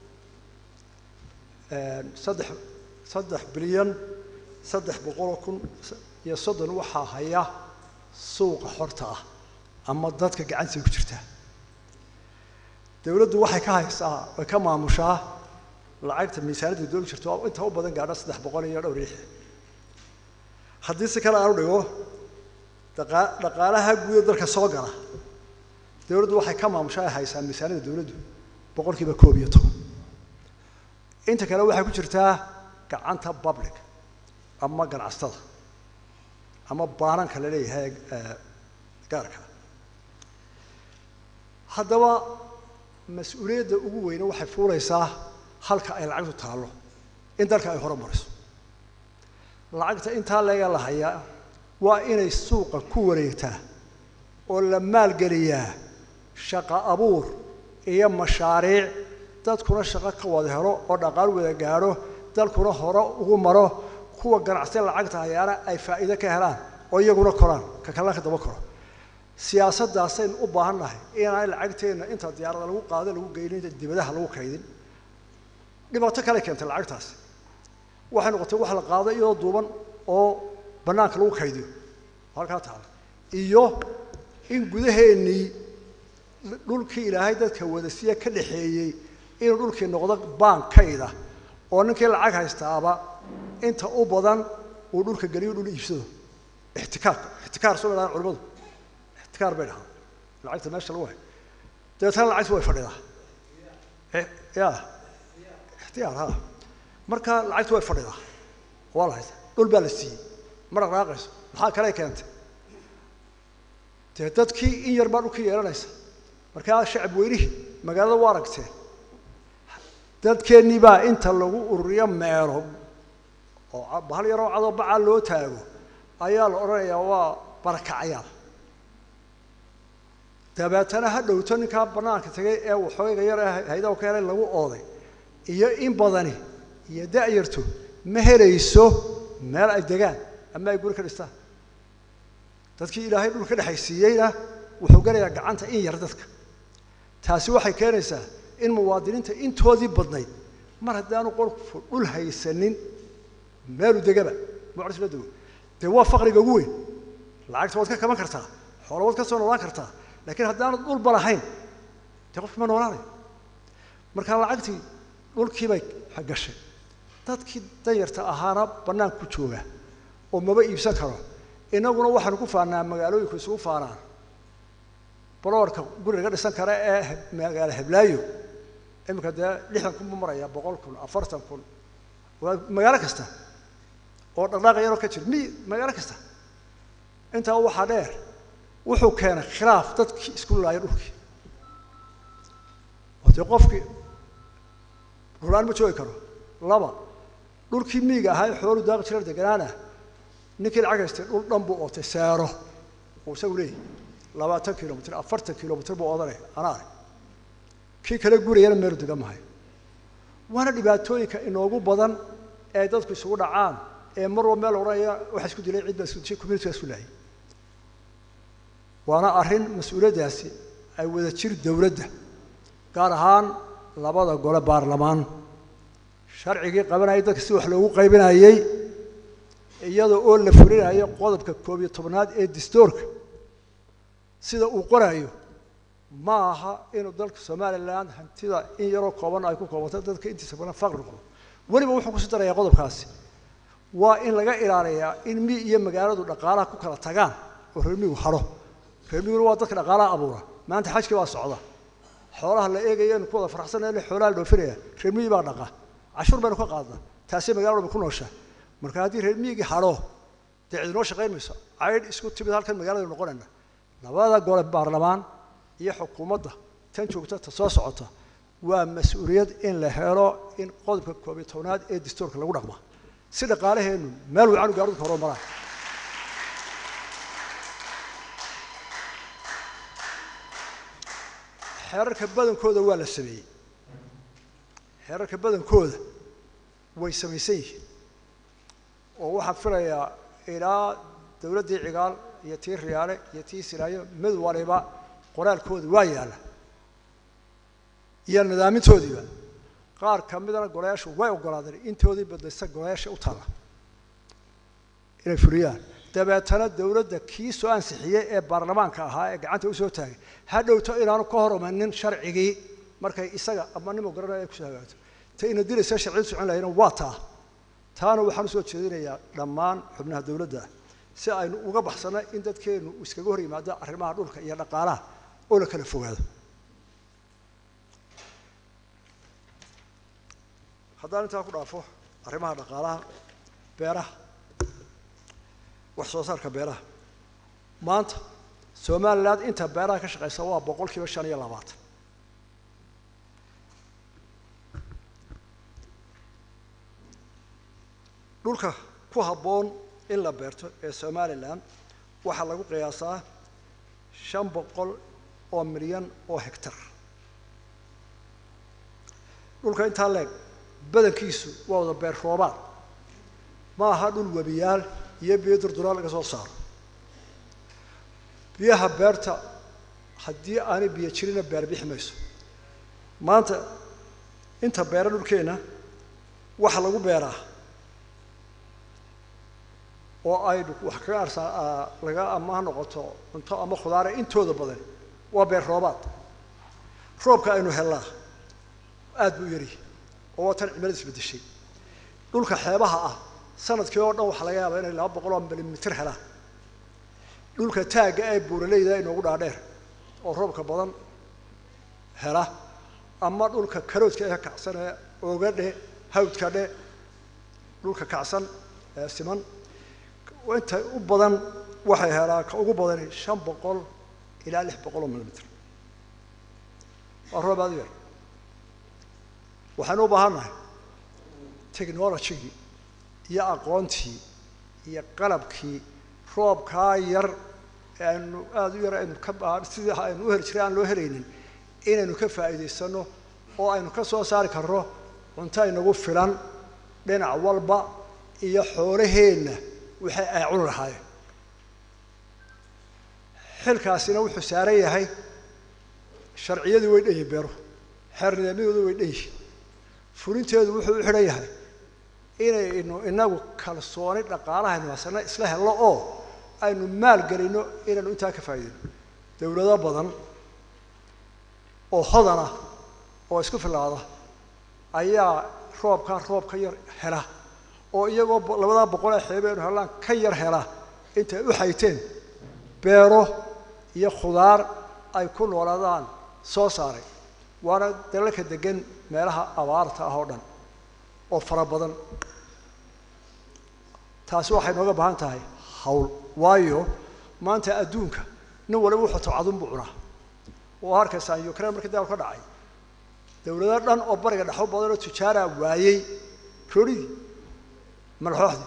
saddex saddex bilyan saddex boqoloo kun iyo soddon waxaa haya suuqa xorta ah ama dadka gacantiisa ku jirtaa dawladdu waxay ka haysaa way ka maamushaa lacagta miisaaniyadda doogi jirto oo inta u badan gaadha saddex boqol iyo dhowr riix haddii si kale aanu dhigo dhaqa dhaqaalaha guuda dalka soo gala dawladdu waxay ka maamushaa ay haysaa miisaaniyadda dawladdu boqol kiiba koob iyo toban inta kale waxay ku jirtaa gacanta public ama ganacsatada ama baananka la leeyahay gaarka haddaba mas-uuliyadda ugu weyne waxay fuulaysaa halka ay lacagtu taallo in dalka ay hore mariso lacagta intaa leega la hayaa waa inay suuqa ku wareegtaa oo la maalgeliyaa shaqo abuur iyo mashaariic dadkuna shaqo ka wada helo oo dhaqaal wada gaadho dalkuna hore ugu maro kuwa ganacsiga lacagta hayaana ay faa'iido ka helaan oo iyaguna koraan ka kalena ka daba koro siyaasaddaasaynu u baahan nahay inaan lacagteenna inta diyaarada lagu qaado lagu geynin dibadaha lagu kaydin dhibaato kale keentay lacagtaasi waxay noqotay wax la qaado iyadoo duuban oo bannaanka lagu kaydiyo halkaa taala iyo in gudaheennii dhulkii ilaahay dadka wadasiya ka dhaxeeyey inuu dhulkii noqdo baankayda oo ninkii lacag haystaaba inta u badan uu dhulka geliyo dhul iibsado ixtikaarka ixtikaar soo dhahaan culimadu ixtikaar bay dhahaan lacagta meesha lagu hay dabeetana lacagtu way fadhidaa ya ixtiyaar ha marka lacagtu way fadhidaa waa la haysta dhul baa la siiyey ma dhaqdhaaqayso maxaa kale keentay dee dadkii in yar baa dhulkii yeelanaysa markaa shacab weynihii magaalada waa aragteen dadkeennii baa inta lagu ururiyo meelo oo bahal yaroo cadoo bacaa loo taago ayaa la odhanayaa waa barakacayaal dabeetana ha dhowto ninkaa bannaanka tagay ee waxooga yar ee haydaha ka helay lagu ooday iyo in badani iyo da-yarto ma helayso meel ay degaan ama ay guri ka dhistaan dadkii ilaahay dhul ka dhexaysiiyeyna wuxuu gelayaa gacanta in yar dadka taasi waxay keenaysaa in muwaadiniinta intoodii badnayd mar haddaanu qolku dhul haysanin meelu degaba mucris la dego dee waa faqriga ugu weyn lacagta waad ka kaban kartaa xoola waad ka soo noolaan kartaa laakiin haddaanad dhulba lahayn dee qofki ma noolaanayo marka lacagtii dhulkii bay gashay dadkii danyarta ahaana bannaan ku jooga oo maba iibsan karo innaguna waxaanu ku faanaa magaalooyinku isugu faanaan baloorka guri laga dhisan kara ee magaalo heblaayo iminka dee lixdan kun buu maraya boqol kun afartan kun waa magaalo kasta oo dhaqdhaaqa yaroo ka jira mi magaalo kasta intaa waxaa dheer wuxuu keenay khilaaf dadkii isku laaya dhulkii oo dee qofkii rulaan ma joogi karo laba dhulkii miiga ahaa ee xoolu daaqi jira deganaana ninkii lacag haystay dhul dhan buu ootay seero uu isagu leeyahy labaatan kilomitr afartan kilomitr buu odanay anaa arag kii kale gurayana meelu degan mahay waana dhibaatooyinka inoogu badan ee dadku isugu dhacaan ee mar walba meel odhanaya waxa isku dilay cid baa isku dishay community baa isku laayay waana arrin mas-uuliyaddaasi ay wada jir dowladda gaar ahaan labada gole baarlamaan sharcigii qabanayay dadka si wax loogu qaybinayey iyada oo la fulinayo qodobka koob iyo tobnaad ee distoorka sida uu qorayo ma aha inuu dalka somalilan hantida in yaroo kooban ay ku koobanto dadka intiisa badan faqri noqdo weliba wuxuu kusi darayaa qodobkaasi waa in laga ilaaliyaa in mi iyo magaaladu dhaqaalaha ku kala tagaan oo reermigu haro reermiguna waa dadka dhaqaalaha abuura maanta xajkii baa socda xoolaha la eegaya inu ku wada farxsanayna xoolaha la dhoofinaya reermigi baa dhaqa cashuur baynu ka qaadnaa taasay magaaladu ku nooshaa marka haddii reermigii haro dee cidinoo shaqayn mayso caydh isku timid halkan magaalada noqonayna labada gole baarlamaan iyo xukuumadda tan joogta ta soo socota waa mas-uuliyad in la helo in qodobka koob iyo tobnaad ee dastuurka lagu dhaqma si dhaqaalaheennu meel wacan gaarudka horo maraan xeerarka badankooda waa la sameeyey xeerarka badankooda way samaysan yihiin oo waxaan filayaa ilaa dowladdii cigaal iyo tii riyaale iyo tii silaayo mid waliba qoraalkooda waa yaalla iyo nidaamintoodiiba qaar ka midana golayaashu way ogolaadeen intoodii badaysta golayaasha u taalla inay fuliyaan dabeetana dowladda kii soo ansixiyey ee baarlamaanka ahaa ee gacanta usoo taagay ha dhowto inaanu ka hor imanin sharcigii markay isaga ama nimo garanaya ay kusoo hagaato ta ina dilaysa sharciyadu socon lahayna waa taa taana waxaan usoo jeedinayaa dhammaan xubnaha dowladda si aynu uga baxsano in dadkeennu iskaga hor yimaado arrimaha dhulka iyo dhaqaalaha oo la kala fogaado haddaan intaa ku dhaafo arrimaha dhaqaalaha beeraha wax soo saarka beeraha maanta somaliland inta beeraha ka shaqeysa waa boqol kiiba shan iyo labaatan dhulka ku habboon in la beerto ee somalilan waxaa lagu qiyaasaa shan boqol oo milyan oo hectar dhulka intaa leeg badankiisu waa wada beer roobaad ma aha dhul webiyaal iyo biyo durduraal laga soo saaro biyaha beerta haddii aanay biyo jirina beer bixi mayso maanta inta beera dhulkeenna waxa lagu beeraa oo aynu wax kaga arsaa laga ama ha noqoto cunto ama khudaare intooda badan waa beer roobaad roobka aynu hellaa aada buu yari oo waa tan cimilada isbedeshay dhulka xeebaha ah sanadkii oo dhan waxaa laga yaabaa inay laba boqol oo milimitir helaan dhulka taagga ee buuraleyda inoogu dhaadheer oo roobka badan hela ama dhulka karoodka ee kacsan ee oogadhe hawdka dhe dhulka kacsan ee siman inta u badan waxay helaa ka ugu badani shan boqol ilaa lix boqol oo milimitir waa roob aada u yar waxaynu u baahannahay technologigii iyo aqoontii iyo qalabkii roobkaa yar ee aynu aada u yar aynu ka sidii aynu u heli jiray aan loo helaynin inaynu ka faa'iidaysano oo aynu ka soo saari karno cunto inagu filan dhinac walba iyo xoolaheenna waxay ay cuni lahaayeen xilkaasina wuxuu saaran yahay sharciyadii way dhan yihin beeruhu xeernidaamyadoodu way dhan yihin fulinteedu wuxuu u xidhan yahay inaynu inagu kalsooni dhaqaalahaynu hasana isla helno oo aynu maal gelino inaynu intaa ka faa'iidayno dawlado badan oo hodana oo isku filaada ayaa roobkaa roob ka yar hela oo iyagoo labadaa boqol ee xeebe aynu hellaan ka yar hela intay u xayteen beero iyo khudaar ay ku noolaadaan soo saaray waana dalalka degan meelaha abaarta ah oo dhan oo fara badan taasi waxay nooga baahan tahay hawl waayo maanta adduunka nin waliba wuxuu tabcadun buu cunaa oo arkaysaan ukraine markii dagaal ka dhacay dawlado dhan oo bariga dhexo badan oo tujaaraa waayey roorigii madaxooxdii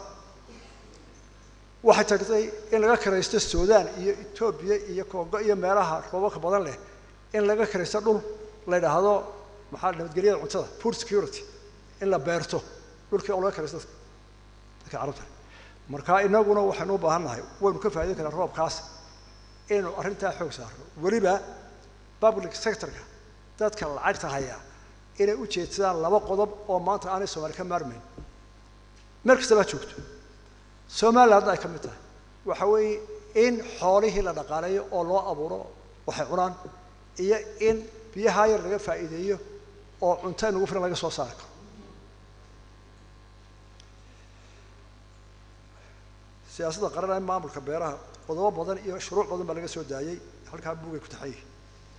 waxay tagtay in laga kiraysto sudan iyo etoobiya iyo congo iyo meelaha roobabka badan leh in laga kiraysto dhul la yidhaahdo maxaa nabadgelyada cuntada food security in la beerto dhulkii oo laga kiraysto dadka carabta marka inaguna waxaynu u baahan nahay waynu ka faa'idayn karaa roobkaas inaynu arrintaa xoog saarno weliba public sectorka dadka lacagta hayaa inay u jeedsadaan laba qodob oo maanta aanay soomaali ka maarmayn meel kasta baa joogto somalilan hadda ay ka mid tahay waxa weeye in xoolihii la dhaqaaleeyo oo loo abuuro waxay cunaan iyo in biyaha yar laga faa'iideeyo oo cunto inugu filan laga soo saari karo siyaasadda qaran ee maamulka beeraha qodobo badan iyo shuruuc badan baa laga soo daayey halkaa buugay ku taxan yihin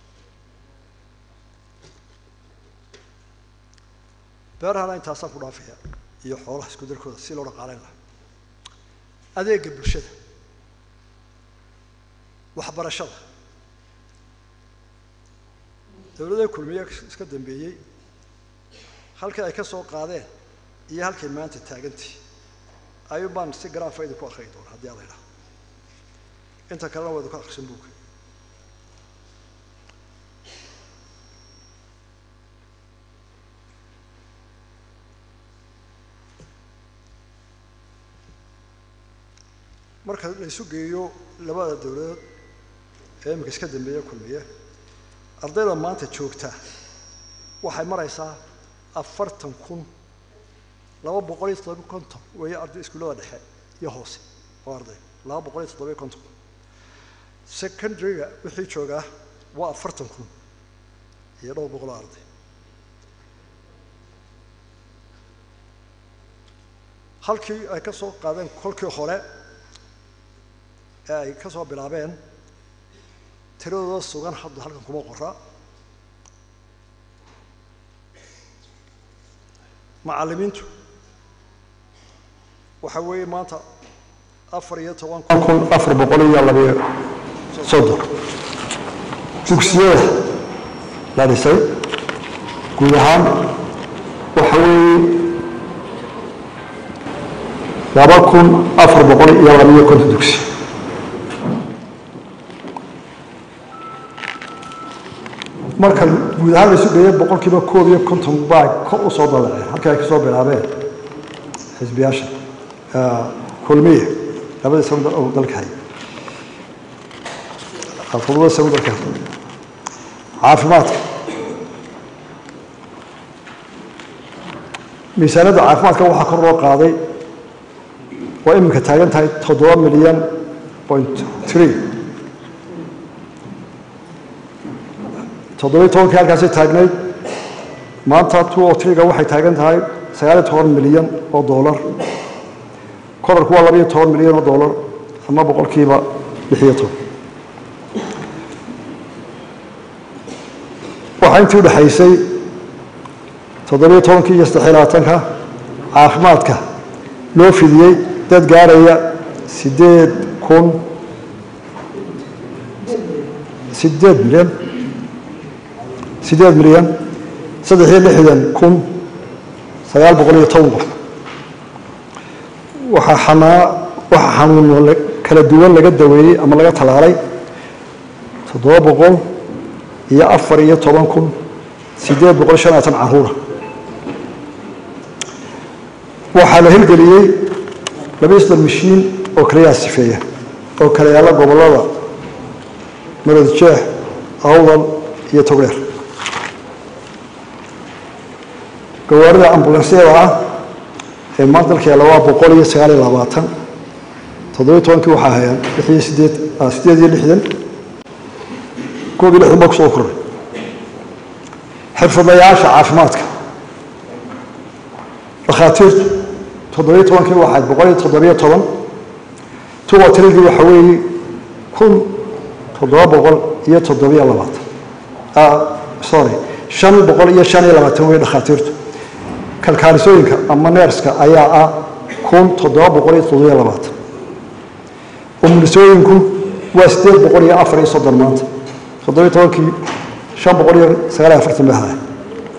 beerahana intaasaan ku dhaafaya iyo xoolaha isku darkooda si loo dhaqaaleyn lahaa adeega bulshada waxbarashada dawladda kulmiye iska dambeeyey halkii ay ka soo qaadeen iyo halkay maanta taagantii ayuun baan si garaafa idinku akriyi doona haddii ala idhaha inta kalena waa idinku akrisan buugga marka la isu geeyo labada dawladood ee iminka iska dambeeya kulmiye ardayda maanta joogta waxay maraysaa afartan kun laba boqol iyo toddoba konton weeye arday iskuullada dhexe iyo hoose oo arday laba boqol iyo toddoba konton kun secondaryga wixii joogaa waa afartan kun iyo dhowr boqol oo arday halkii ay ka soo qaadeen kolkii hore ee ay ka soo bilaabeen tiradooda sugan hadda halkan kuma qora macallimiintu waxa weeye maanta afar iyo toban kun afar boqol iyo labayo soddon dugsiyada la dhisay guud ahaan waxa weeye laba kun afar boqol iyo labayo konton dugsi marka guud ahaan la isu geeya boqol kiiba koob iyo konton baa kor u soo dadaceen halkii ay kasoo bilaabeen xisbiyaasha kulmiye labadii sano oo dalka hay todobada sano dalka hay caafimaadka miisaaniyadda caafimaadka waxaa kor loo qaaday oo iminka taagan tahay toddoba milyan point tree toddobiyi tobankii halkaasay taagnayd maanta two o triga waxay taagan tahay sagaaliyo toban milyan oo dollar korarku waa labayo toban milyan oo dollar ama boqolkiiba lixiyo toban waxaa intii udhexaysay toddobiyo tobankii iyo saddexiyo labaatanka caafimaadka loo fidiyey dad gaaraya siddeed kun siddeed milyan siddeed milyan saddex iyo lixdan kun sagaal boqol iyo toban qof waxaa xanaa waxaa xanuuno kala duwan laga daweeyey ama laga talaalay toddoba boqol iyo afar iyo toban kun siddeed boqol shan labaatan caruura waxaa la hirgeliyey labiyo soddon mashiin oo kaliyaa sifeeya oo kala yaalla gobollada marod jeex awdal iyo togdheer gawaarida ambulansyada ah ee maanta dalka yaalla waa boqol iyo sagaal iyo labaatan toddobiyo tobankii waxaa hayaan lix iyo sideed siddeed iyo lixdan koob iyo lixdan baa kusoo koray xirfadlayaasha caafimaadka dhakhaatiirtu toddobiyo tobankii waxayd boqol iyo toddobiyo toban tuwa tiradii waxa weeye kun toddoba boqol iyo toddobiyo labaatan sorry shan boqol iyo shan iyo labaatan wey dhakhaatiirtu kalkaanisooyinka ama neerska ayaa ah kun toddoba boqol iyo toddobiyo labaatan umulisooyinku waa siddeed boqol iyo afar iyo soddon maanta toddobiyo tobankii shan boqol iyo sagaal iyo afartan bay ahaay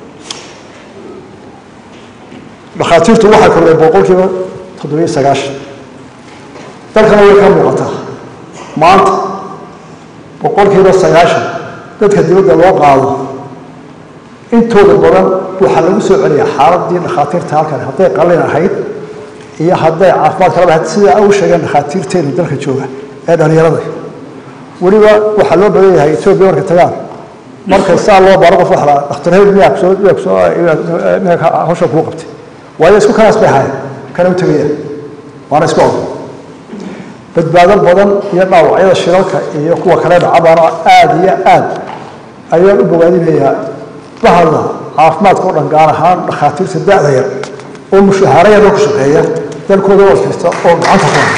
dhakhaatiirtu waxay kordhay boqolkiiba toddobiyo sagaashan dalkana way ka muuqataa maanta boqolkiiba sagaashan dadka dibadda loo qaado intooda badan waxaa lagu soo celiyaa xaaladii dhakhaatiirta halkan hadday qalin ahayd iyo hadday caafimaad kalaba ahayd sidaa u sheegeen dhakhaatiirteenu dalka jooga ee dhallinyarada weliba waxaa loo badan yahay etoobiya marka tagaan markay saa loo baaro qof waxla dhakhtar hebel miyaa kusoo miyaa kusoo miyaa hawsha kuu qabtay waayo isku kanaas bay ahaayeen kana u tegaya waana isku odan badbaado badan iyo dhaawacyada shilalka iyo kuwa kale dhacabaana aada iyo aad ayaan u bogaadinayaa bahda caafimaadka o dhan gaar ahaan dhakhaatiirta da-da yar oo mushahaaro yaroo ku shaqeeya dalkooda oo kasta oo gacanta ku haya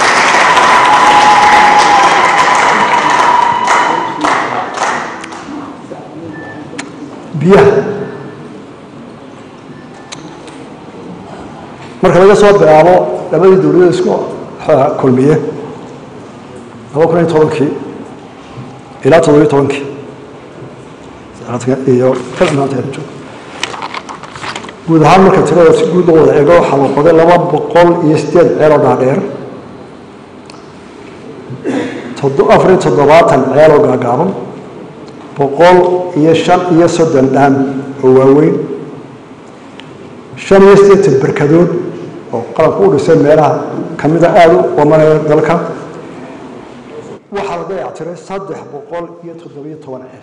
biyaha marka laga soo bilaabo labadii dowladood isku kulmiye laba kun iyo tobankii ilaa toddobiyo tobankii iyo guud ahaan marka tirada si guud loo wada eego waxaa la qoday laba boqol iyo sideed ceeloo dhaadheer afar iyo toddobaatan ceeloo gaagaaban boqol iyo shan iyo soddon dhaan oo waaweyn shan iyo siddeetan berkadood oo qalabka u dhisay meelaha kamida aada u wamanaya dalka waxaa la dayactiray saddex boqol iyo toddobiyo toban ceel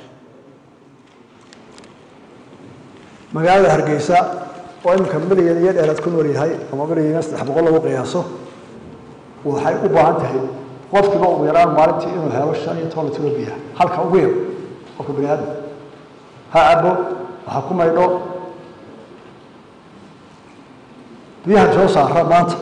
magaalada hargeysa oo iminka milyan iyo dheeraad ku nool yahay ama milyan iyo saddex boqol lagu qiyaaso waxay u baahan tahay qofkiiba ugu yaraan maalintii inuu helo shan iyo toban litro biyaha halka ugu yar qofka bani aadam ha cabo waxa ku maydho biyaha soo saara maanta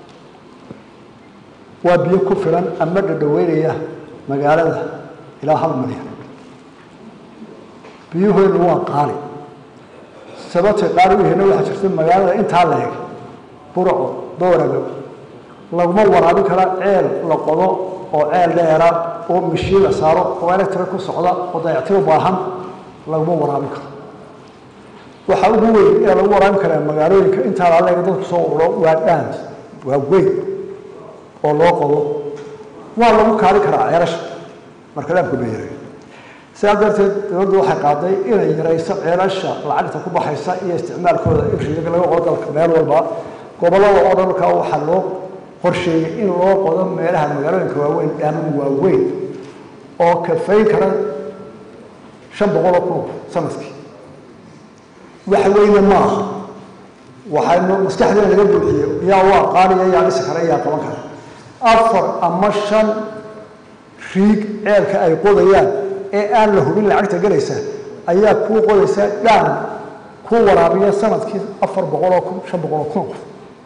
waa biyo ku filan ama dhadhaweynaya magaalada ilaa hal milyan biyuhoodu waa qaali sababtay qaali u yahayna waxaa jirta magaalada intaa la eg burco doorago laguma waraabin kara ceel la qodo oo ceel dheera oo mashiin la saaro oo electric ku socda oo dayactir u baahan laguma waraabin karo waxaa ugu weyn ee lagu waraabin karaa magaalooyinka intaa laaleega dadku soo ururo waa dhaan waa weyn oo loo qodo waa lagu kaali karaa ceelasha marka dhaamku la yareeyo sidaa darteed dowladdu waxay qaaday inay yarayso ceelasha lacagta ku baxaysa iyo isticmaalkooda in riyaga laga qodo dalka meel walba gobollada oo dhan markaa waxaa loo qorsheeyey in loo qodo meelaha magaalooyinka waaweyn dhaaman waaweyn oo kafayn kara shan boqol oo kun sanadkii wax weyne ma aha waxaynu maskaxdeena laga buuxiye yaa u aqaanaya yaa dhisi kara yaa qaban kara afar ama shan riig ceelka ay qodayaan ee aan la hubin lacagta gelaysa ayaa kuu qodaysa dhaan ku waraabiya sanadkii afar boqol oo kun shan boqol oo kun qof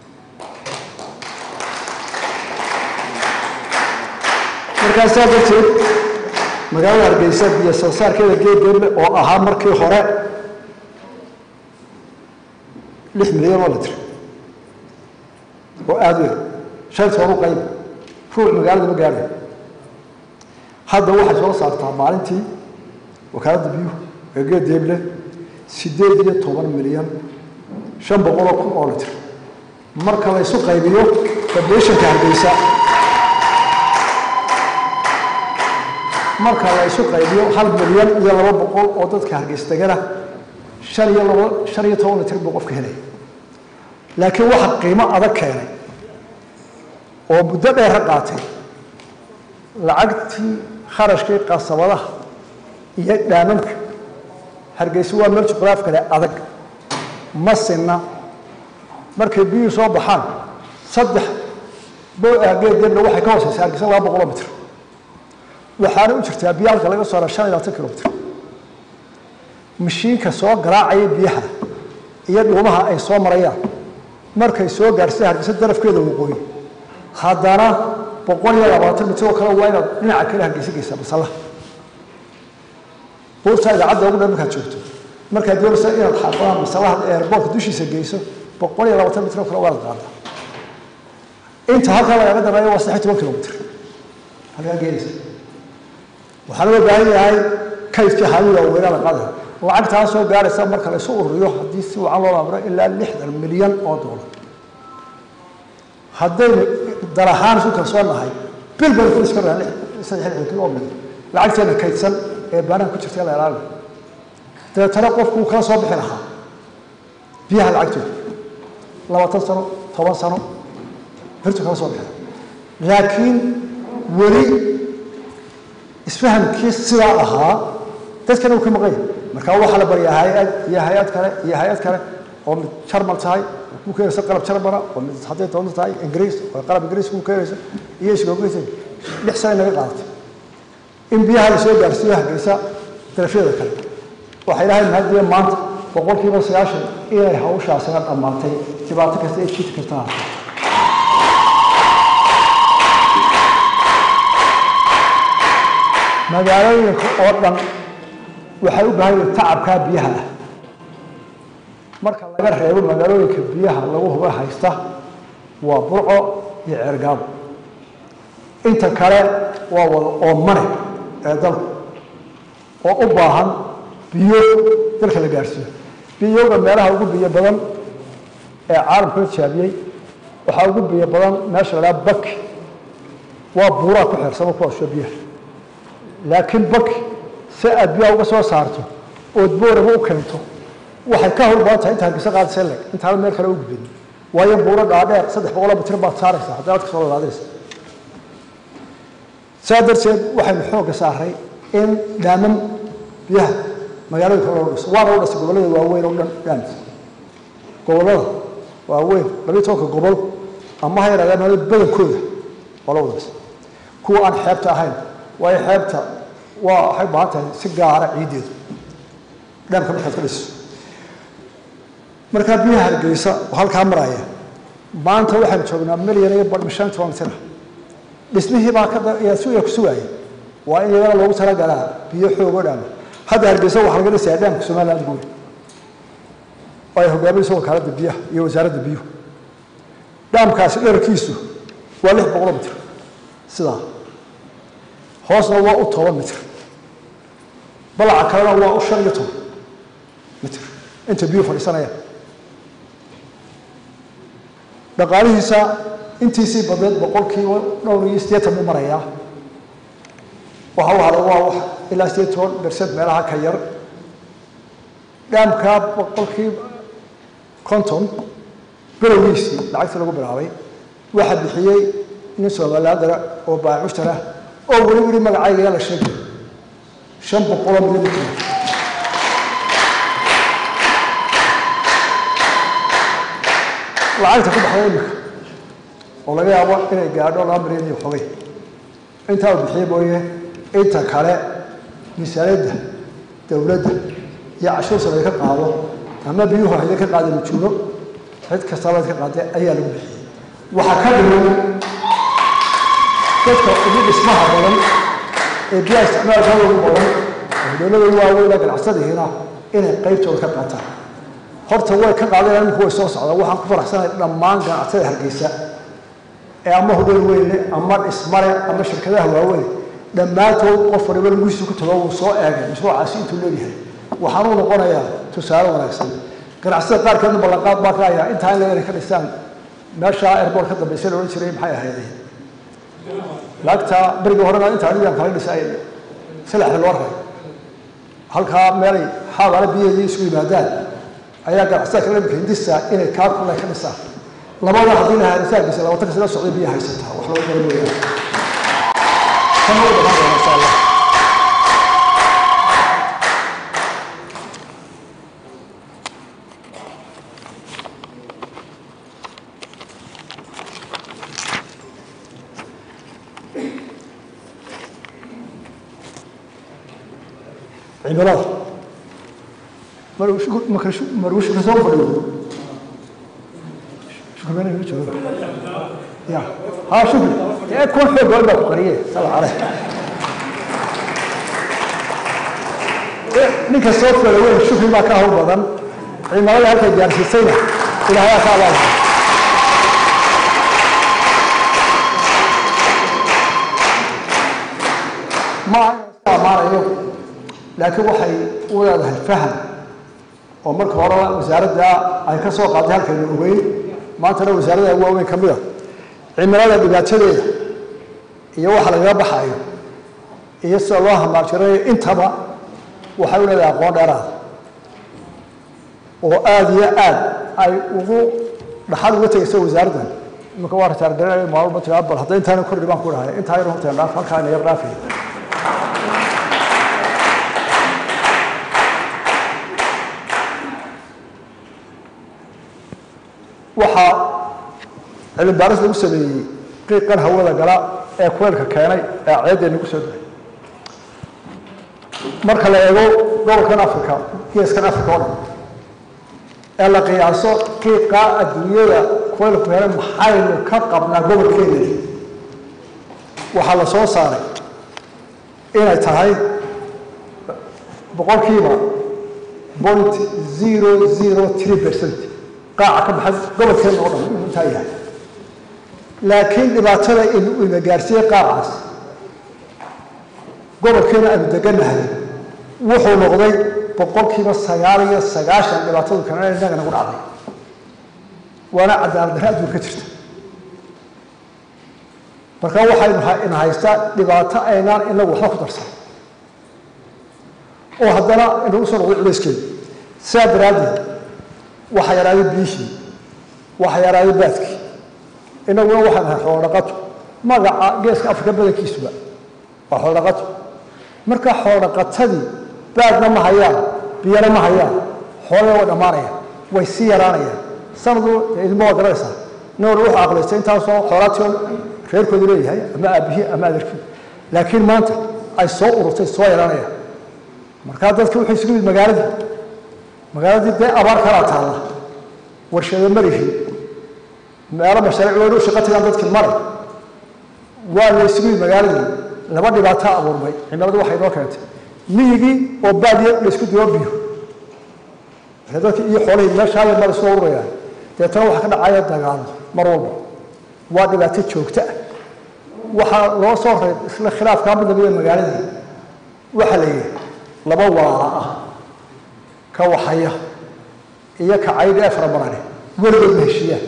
markaasaa darteed magaalada hargeysa biyo soo saarkeeda geedgeedle oo ahaa markii hore lix milyan oo litr oo aada u yar shan toonu qayb ruuc magaalada ma gaadhay hadda waxay soo saartaa maalintii wakaaladda biyuhu ee geedgeedle siddeed iyo toban milyan shan boqol oo kun oo litr marka la isu qaybiyo federeeshanka hargeysa marka la isu qaybiyo hal milyan iyo laba boqol oo dadka hargeysa degana shan iyo laba shan iyo toban litr buu qofka helaya laakiin waxa qiimo adag keenay oo muddo dheera qaatay lacagtii kharashkii qasabadaha iyo dhaamamka hargeysa waa meel juqraaf kale adag ma sinna markay biyuhu soo baxaan saddex geedgeedna waxay ka hooseysaa hargeysa laba boqoloo mitr waxaana u jirtaa biyo halka laga soo hara shan iyo labaatan kilomitr mashiinka soo garaacaya biyaha iyo dhuumaha ay soo marayaan markay soo gaarhsay hargeysa darafkeeda waqooyi haddana boqol iyo labaatan mitr oo kale waa inaad dhinaca kale hargeysa geysaa masallaha buurta idaacadda ugu dhan markaad joogto markaad doonaysa inaad xaafadaha masallaha eerboortka dushiisa geyso boqol iyo labaatan mitr oo kale waa inaad qaadaa inta halkaa lagaga dareeyo waa saddex toban kilomitr halkaa geenaysa waxaa loo baahan yahay kaydkii hawida weynaa la qaadaya lacagtaa soo gaaraysa marka la isu ururiyo haddii si wacan loo amro ilaa lixdan milyan oo doolar haddaynu dar ahaan isu kalsoonahay bil baynu ku iska rahan saddex lixdan oo milyan lacagteena kaydsan ee baanaha ku jirta la ilaaliyo dabeetana qofku uu kala soo bixi lahaa biyaha lacagtooda labaatan sano toban sano birtu kala soo bixi laakiin weli isfahamkii sidaa ahaa dadkana uu ka maqan yahay marka waxaa la baryaa hay-ad iyo hay-ad kale iyo hay-ad kale oo mid jarmal tahay ku keenaysa qalab jarmala oo mid hadday doonto tahay ingiriis oo qalab ingiriis ku keenaysa iyo isgoogeysa lix sano naga qaadatay in biyaha la soo gaarsiiyo hargeysa darafyada kale waxay ilahay mahadiya maanta boqolkiiba sagaashan inay hawshaasina dhammaatay dhibaato kasta ay jiti kartaa magaalooyinka oo dhan waxay u baahan yihin tacabkaa biyaha ah marka laga reebo magaalooyinka biyaha lagu huba haysta waa burco iyo ceergaabo inta kale waa wada oomane ee dalku oo u baahan biyo dalka la gaadhsiiyo biyoga meelaha ugu biyo badan ee caalamka la jaabiyey waxaa ugu biyo badan meesha la dhaha baki waa buuraa ku xeersama kuwaasoo biyaha laakiin baki si aad biyaha uga soo saarto ood booraba u keento waxay ka hawl badan tahay inta hargeysa qaadaysa leg intaana meel kale u gudbin waayo buuro dhaadheer saddex boqoloo mitir baad saaraysaa haddii aad ka soo lalaadaysa saa darteed waxaynu xoogga saaray in dhaaman biyaha magaalooyinka loo dhiso waana u dhisay gobollada waaweyn oo dhan dhaamis gobollada waaweyn labiyo tobanka gobol ama ha yaraadaan meel badankooda waa la wada dhisay kuwa aan xeebta ahayn waayo xeebta waa waxay u baahan tahay si gaara ciiddeedu dhaamka markaad ka dhiso markaa biyaha hargeysa oo halkaa maraya maanta waxaynu joognaa milyan iyo badh shan toban mitir dhismihii baa ka suya ku sugaaya waa in iyagana loogu talagalaa biyo xoog oo dhaama hadda hargeysa waxaa laga dhisayaa dhaamka somaliland guuri oo ay hogaaminayso wakaaladda biyaha iyo wasaaradda biyuhu dhaamkaasi dherarkiisu waa lix boqoloo mitir sidaa hoosna waa u toban mitir balaca kalena waa u shan iyo toban mitir inta biyuhu fadhiisanayaan dhaqaalihiisa intiisii badneed boqolkiiba dhowr iyo siddeetan buu marayaa waxa u haray waa wax ilaa siddeed toban bersad meelaha ka yar dhaamkaa boqolkiiba konton bilowgiisii lacagtii lagu bilaabay waxaa bixiyey nin somalilaandara oo baamushtara oo weli weli magacayga yaa la sheegay shan boqoloo milimitir lacagta ku baxday imika oo laga yaabo inay gaadho laba milyan iyo xogay intaa uu bixiye mooye inta kale miisaaniyadda dowladda iyo cashuur sare ka qaado ama biyuhu hayda ka qaada majuuno cid kastaba ka qaadee ayaa lagu bixiyey waxaa ka dhiman dadka ugu dhismaha badan ee biyaha isticmaalkooda ugu badan dowlada waaweyna ganacsadihiina inay qaybtooda ka qaataan horta way ka qaadeen iminku way soo socdaan waxaan ku faraxsanahay dhammaan ganacsatada hargeysa ee ama hudheel weynle ama dhismale ama shirkadaha waaweyn dhammaantood qof waliba laguhiisu ku tago wuu soo eegay mashruucaasi intuu leeyahay waxaanuu noqonayaa tusaale wanaagsan ganacsada qaarkeedna ballanqaad baa ka hayaa intaa in inay ka dhistaan meesha airboort ka dambaysa la odhan jiray maxay ahaydeen laagta berigii horena inta adigaan kala dhisay salaxda loo ray halkaa meelay xaabala biyaheedii isku yimaadaan ayaa ganacsada kala imika hindisa inay kaa kulay ka dhisaan labada haddii la haarisaagisa labaatan kasila socday biya haysataa wax looga garan weeyaan kan way dhamaan doona insha allah cimilada maruu shukri soo fadhiyo shukri been inuu joogo ya ha shukri ee kuwan xoog badan baa ku qariye sala cale ninka soo fala weyn shukri baa ka hawl badan cimilada halkay gaarsiisayna ilaahayaa ka abaalaha ma iska amaanayo laakiin waxay u leedahay faham oo marka hore wasaaradda ay ka soo qaaday halkaynu ogeyn maantana wasaaradda waaweyn ka mida cimilada dhibaatadeeda iyo waxa lagaga baxayo iyo sida loo hamaajirayo intaba waxay u leedahay aqoon dheeraada oo aada iyo aad ay ugu dhaxal uga tegayso wasaaraddan iminka waa ritaargareynaya maalmo tiraa bal hadda intaana kordhi baan ku dhahay intaa yar horteen dhaaf halkaa ina yar dhaafaya waxaa cilmi baaris lagu sameeyey qiiqan hawada gala ee kuleelka keenay ee ceeddeenna ku soo dahay marka la eego gobolkan africa geeskan africa oo dhan ee la qiyaaso qiiqa adduunyada kuleelku keenay maxaynu ka qabnaa gobolkeena waxaa la soo saaray inay tahay boqolkiiba point zero zero three percent qaaca ka baxay gobolkeena oo dhan inuu intaa yahay laakiin dhibaatada inuu ina gaarsiiyey qaacaas gobolkeena aanu degannahay wuxuu noqday boqolkiiba sagaal iyo sagaashan dhibaatadu kanana innaga nagu dhacday waana cadaalad darre adduunka ka jirta marka waxaynu ina haystaa dhibaato aynaan inagu waxba ku darsan oo haddana inagu soo noqday culayskeeda sidaa daraaddeed waxa yaraaday biyihii waxa yaraaday baadkii inaguna waxaan ahay xoolodhaqato magaca geeska afrika badankiisuba waa xoolodhaqato marka xoolodhaqatadii baadna ma hayaan biyana ma hayaan xoolana way dhammaanayaan way sii yaraanayaan sanadu idinma waa garanaysaa nin walba wuxuu aqlaystay intaasoo xoolaatio reerkoodu leeyahay ama aabihii ama adeerkii laakiin maanta ay soo ururtay soo yaraanayaan markaa dadki wuxuu isugu yimid magaaladii magaaladii dee abaar kalaa taalla warshado marihi meelo mashaariic weynu shaqo tagaan dadkii mare waa la isugu yimid magaaladii laba dhibaato abuurmay cimiladu waxay noo keentay miyigii oo baadiya la isku dibo biyo dadkii iyo xoolihii meeshaa yar mara soo ururayaan deetana waxaa ka dhacaya dagaalo mar walba waa dhibaato joogto ah waxaa loo soo reeb isla khilaafkaa mid lamida magaaladii waxaa la yidhi laba waala ah ka waxaya iyo ka caydh ee faramarane weligood ma heshiiyaan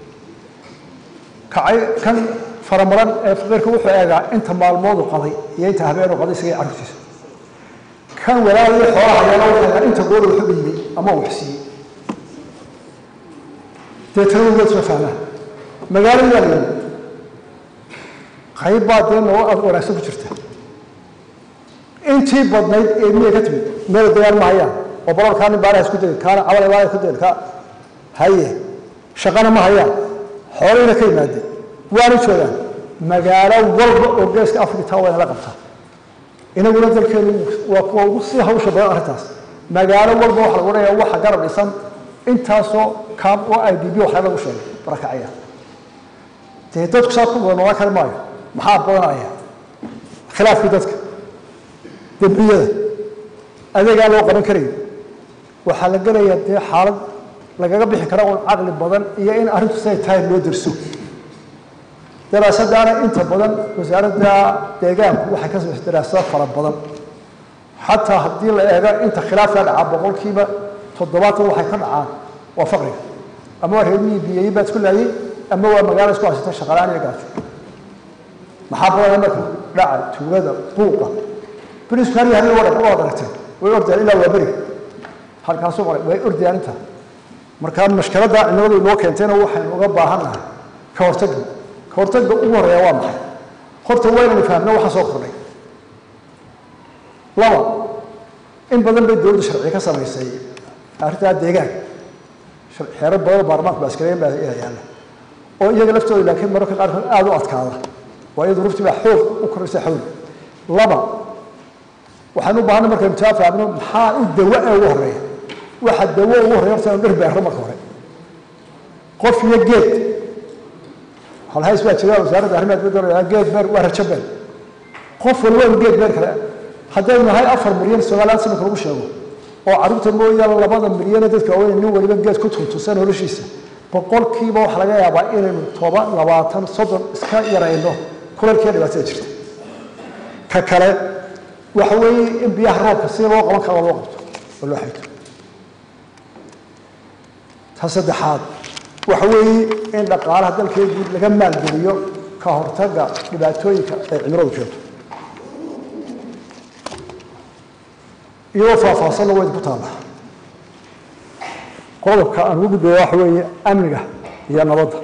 kacay kan faramaran ee faqiirka wuxuu eegaa inta maalmoodu qaday iyo inta habeenu qaday isaga carruurtiisa kan walaalii xoolaha yana wuxuu eegaa inta gooda wuxu dhiibay ama uu waxsiiyey deetana weligood isma fahmaan magaaladii baa la yidhi qayb baa dee noo wanaagsan ku jirta intii badnayd ee miyay ka timid meel dagaal ma hayaan oo barorkaa nin baaraha isku degay kaana cabal baaraha isku degay ka haye shaqana ma hayaan xoolihina ka yimaadeen waana joogaan magaalo walba oo geeska afrika taa waa inala qabtaa inaguna dalkeenu waa kuwa ugu sii hawsha badan arrintaas magaalo walba waxa lagu odhanayaa waxa garab dhisan intaasoo kaam oo i d b waxaa lagu sheegay barakacaya dee dadku saa ku wada noolaan kari maayo maxaa badanaya khilaafkii dadka dembiyada adeegaa loo qaban karayo waxaa la gelayaa dee xaalad lagaga bixi kara un caqli badan iyo in arrintu siday tahay loo derso daraasadaana inta badan wasaaradda deegaanku waxay ka samaysay daraasado fara badan xataa haddii la eego inta khilaafka dhacaa boqolkiiba toddobaatan waxay ka dhacaan waa faqriga ama waa reermihii biyeeyi baa isku laayay ama waa magaalo isku haysata shaqalaan iyo gaajo maxaa badanaya marka dhaca tuugada buuqa beriisku har yahay waad waad aragteen way ordayaan ilaa waa beriga halkaasuu maray way ordayaan inta markaa mashkaladda cimiladu inoo keentayna waxaynu uga baahannahay ka hortagga ka hortagga ugu horreeya waa maxay horta waa inaynu fahamno waxa soo kordhay laba in badan bay dowladda sharci ka samaysay arrintaa deegaanka xeerar badan oo baarlamaanku baaskareyn baa yaalla oo iyaga laftooda laakiin mararka qaarkood aada u adkaada waa iyadu rufti baa xoog u koraysa xawli laba waxaan u baahanay markaynu taa fahamno maxaa u dawo ee ugu horreeya waxa dawo ugu horreeya horta inu dhir beerro marka hore qof iyo geed halhays baa jira wasaaradda arrimaha dibadda geed beer waa rajo beer qof walba in geed beer kale haddaynu nahay afar milyan soomaaliyaad sanadka lagu sheego oo carruurta mooyaane labada milyane dadka waaweyn nin waliba geed ku tuntusan noloshiisa boqolkiiba waxaa laga yaabaa inaynu toban labaatan soddon iska yarayno kulalkiiya dhibaatada jirta ka kale waxa weeye in biyaha roobka sida loo qaban karo loo qabto oo loo xayto ta saddexaad waxa weeye in dhaqaalaha dalkeena guud laga maalgeliyo ka hortagga dhibaatooyinka ay cimiladu keento iyadoo faahfaahsanna waa idinku taalla qodobka aan ugu gudbaya waxa weeye amniga iyo nabadda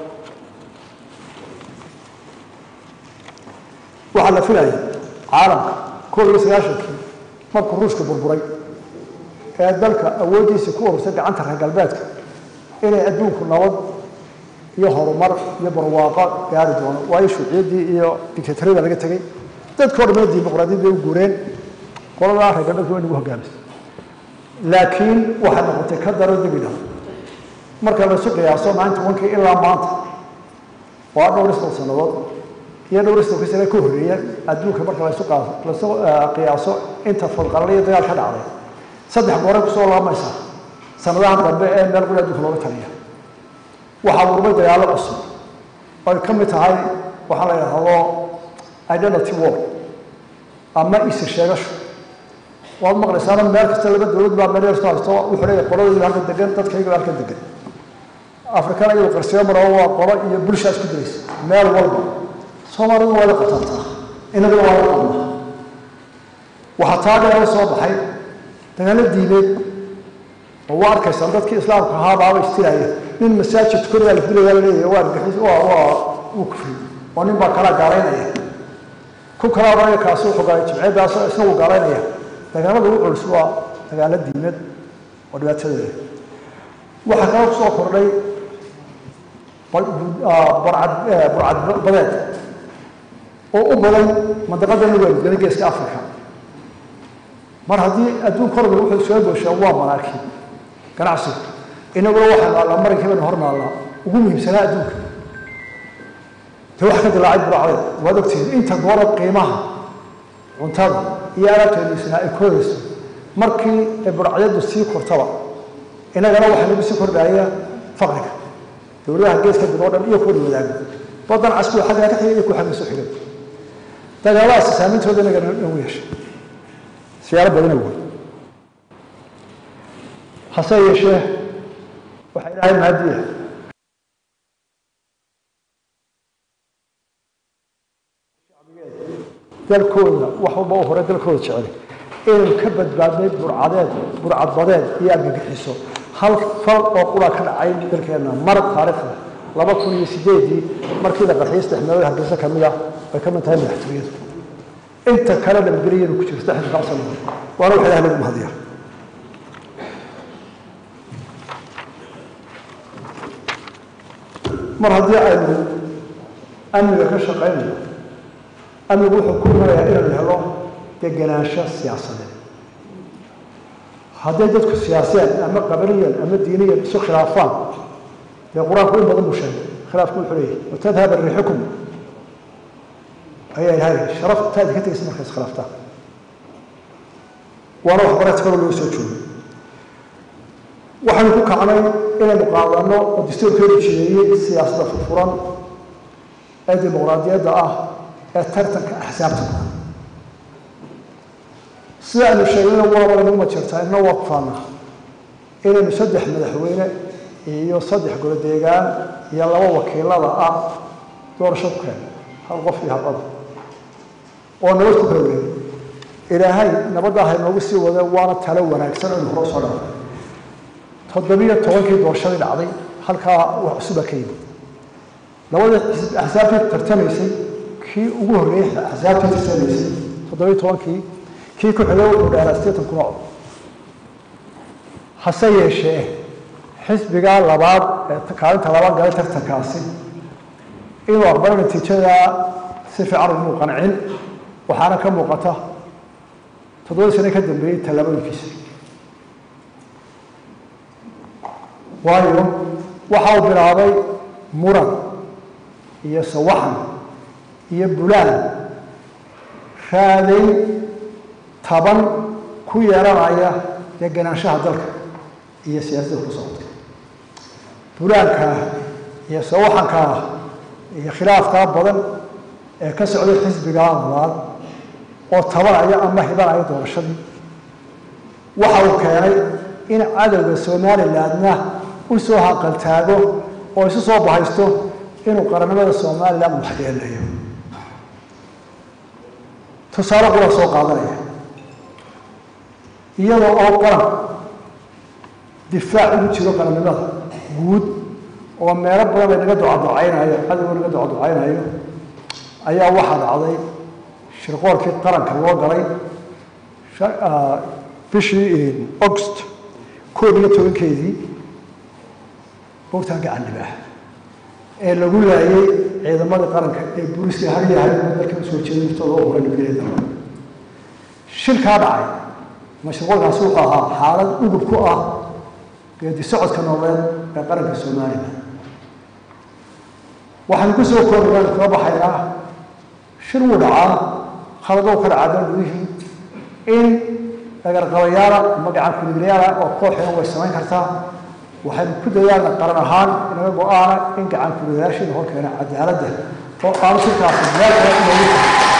waxaa la filaya caalamka koob iyo sagaashankii markuu ruushka burburay ee dalka awooddiisa ku urursay gacanta reer galbeedka inay adduunku nabad iyo horumar iyo barwaaqo gaari doono waayo shuuciyaddii iyo dictatoriyada laga tegey dadkao dhamana dimuqraadiyad bay u guureen qoladaa reer galbeedka waa nagu hogaamisay laakiin waxay noqotay ka daro debidha marka laysu qiyaaso maalinta wankii ilaa maanta waa dhowr istan sannadood iyo dhowr istan kasana ka horreeya adduunka marka laysu laysu qiyaaso inta fadqalala iyo dagaal ka dhacday saddex goore kusoo laamaysa sanadahan dambe ee meel quli adduunka looga taliya waxaa urmay dagaallo cusub oy ka mid tahay waxaa la yidhaahdo identity war ama isir sheegasho waad maqlaysaana meel kasta laba dowlad baa meel yarsto haysto wuxuu leeyahay qoladaydu halkan degan dadkayga halkan degan afrikana iyadu qarsiyo maro waa qolo iyo bulshaa isku diraysa meel walba soomaalidu waa la qatartaa inaguna waa la qabnaa waxaa taa dheera soo baxay dagaallo diineed oo waa arkaysaan dadkii islaamka ahaa baaba istiraya nin masaajid tukanayaa la dilaya la leeyahay waa argixis waa waa wuu kufri oo nin baa kalaa gaalaynaya ku kalaa odhanaya kaasi wuxuu gaalay jimceeddaas isna wuu gaalaynaya dagaalada ugu culus waa dagaalo diimeed oo dhibaatadeeda waxaa kala ku soo kordhay burcad burcad badeed oo u badan mandaqadani weelgana geeska africa mar haddii adduun korba wuxuu soo booshaa waa manaaki ganacsiga inaguna waxaa naallaa marankii baynu hor naallaa ugu muhiimsanaa adduunka de wax ka dilaacay buracdeed waad ogtihiin inta goora qiimaha cuntada iyo alaabteediisana ay koodayso markii ay burcadyadu sii kortaba inagana waxaa nagu sii kordhaya faqriga dowladaha geeska dib oo dhan iyo kuwa wadaaga badan caskuwa xagga ka xigay iyo kuwa xagga soo xigay dagaaladaas saameyntooda inaga nagu yeeshay siyaalo badan awey hase yeeshee waxaa ilaahay mahadiya dalkooda wax walba u hore dalkooda jecel inaynu ka badbaadnay burcadeed burcadbadeed iyo argagixiso hal fal oo qura ka dhacay dalkeenna mar taariikhda laba kun iyo sideedii markii la qarxiyey saddex meelood hargeysa ka mid ah bay ka mid tahay madaxtooyadu inta kale nabadgelyadu ku jirta saddex iyo sano waana wax ilaah lagu mahadiya mar haddii aynu amniga ka shaqaynayo amnigu wuxuu ku imanayaa inaynu helo degenaansho siyaasadeed hadday dadku siyaasiyaan ama qabaliyan ama diiniyan isu khilaafaan dee qur-aanku in badan buu sheegay khilaafku wuxuu leeyahay watadhaba riixukum ayaa ilahay sharaf taadi ka tegaysa marka iskhilaaftaan waana waxbareed kaloo loo soo joogay waxaynu ku kacnay inaynu qaadano oo dastuurkeedu jireeyey siyaasadda furfuran ee dimuqraadiyadda ah ee tartanka axsaabta sida aynu sheegnayna waabana uma jirtaa inna waa kufaanaa inaynu saddex madaxweyne iyo saddex golo deegaan iyo laba wakiilada ah doorasho ku keen hal qof iyo hal cod oo nabad ku kala wareegay ilaahay nabadda ha inoogu sii wade waana talo wanaagsan aynu hore soo dhaafay toddobiyo tobankii doorashadii dhacday halkaa wax cusuba ka yimid labadii axsaabtii tartamaysay kii ugu horreeyey axsaabtii tartamaysay toddobiyo tobankii kii ku xigay wuxuu dheeraa sideetan kuna cod hase yeeshee xisbigaa labaad ee kaalinta labaad galay tartankaasi inuu aqbalo natiijadaa si fiican umuu qancin waxaana ka muuqata toddobadii sane ka dambeeyey tallaabooyinkiisa waayo waxa uu bilaabay muran iyo sawaxan iyo bulaan raaday taban ku yeelanaya degenaanshaha dalka iyo siyaasadda ku socota bulaankaa iyo sawaxankaa iyo khilaafkaa badan ee ka socday xisbigaa labaad oo tabanaya ama hibanaya doorashadii waxa uu keenay in cadowga somalilandna u soo haqaltaago oo isu soo bahaysto inuu qarannimada somaliland waxyeelayo tusaale qura soo qaadanaya iyadoo oo qaran difaac ugu jiro qarannimada guud oo meelo badan ay naga ducaducaynayo cadowga naga ducaducaynayo ayaa waxaa dhacday shirqoolkii qaranka loo galay bishii august koob iyo tobankeedii bogtaan gacan dhibah ee lagu laayay ciidamadii qaranka ee booliska haryahay dalka usoo jeeday naftooda oo horay nabgeeda shilkaa dhacay mashruuckaasi wuxuu ahaa xaalad udub ku ah geedi socodka nololeed ee qaranka somalilan waxaanu ku soo koobayaa kaga baxaynaa shir wuu dhacaa khaladou ka dhacaa dal gudihii in dagarqabayaala ama gacan kuliglayaala oo kooxina way samayn kartaa waxaynu ku dadaalna qaran ahaan inaga go-aana in gacan kuliglayaashiina hor keena cadaaladda oo aanu shirkaasi meel kale inoogu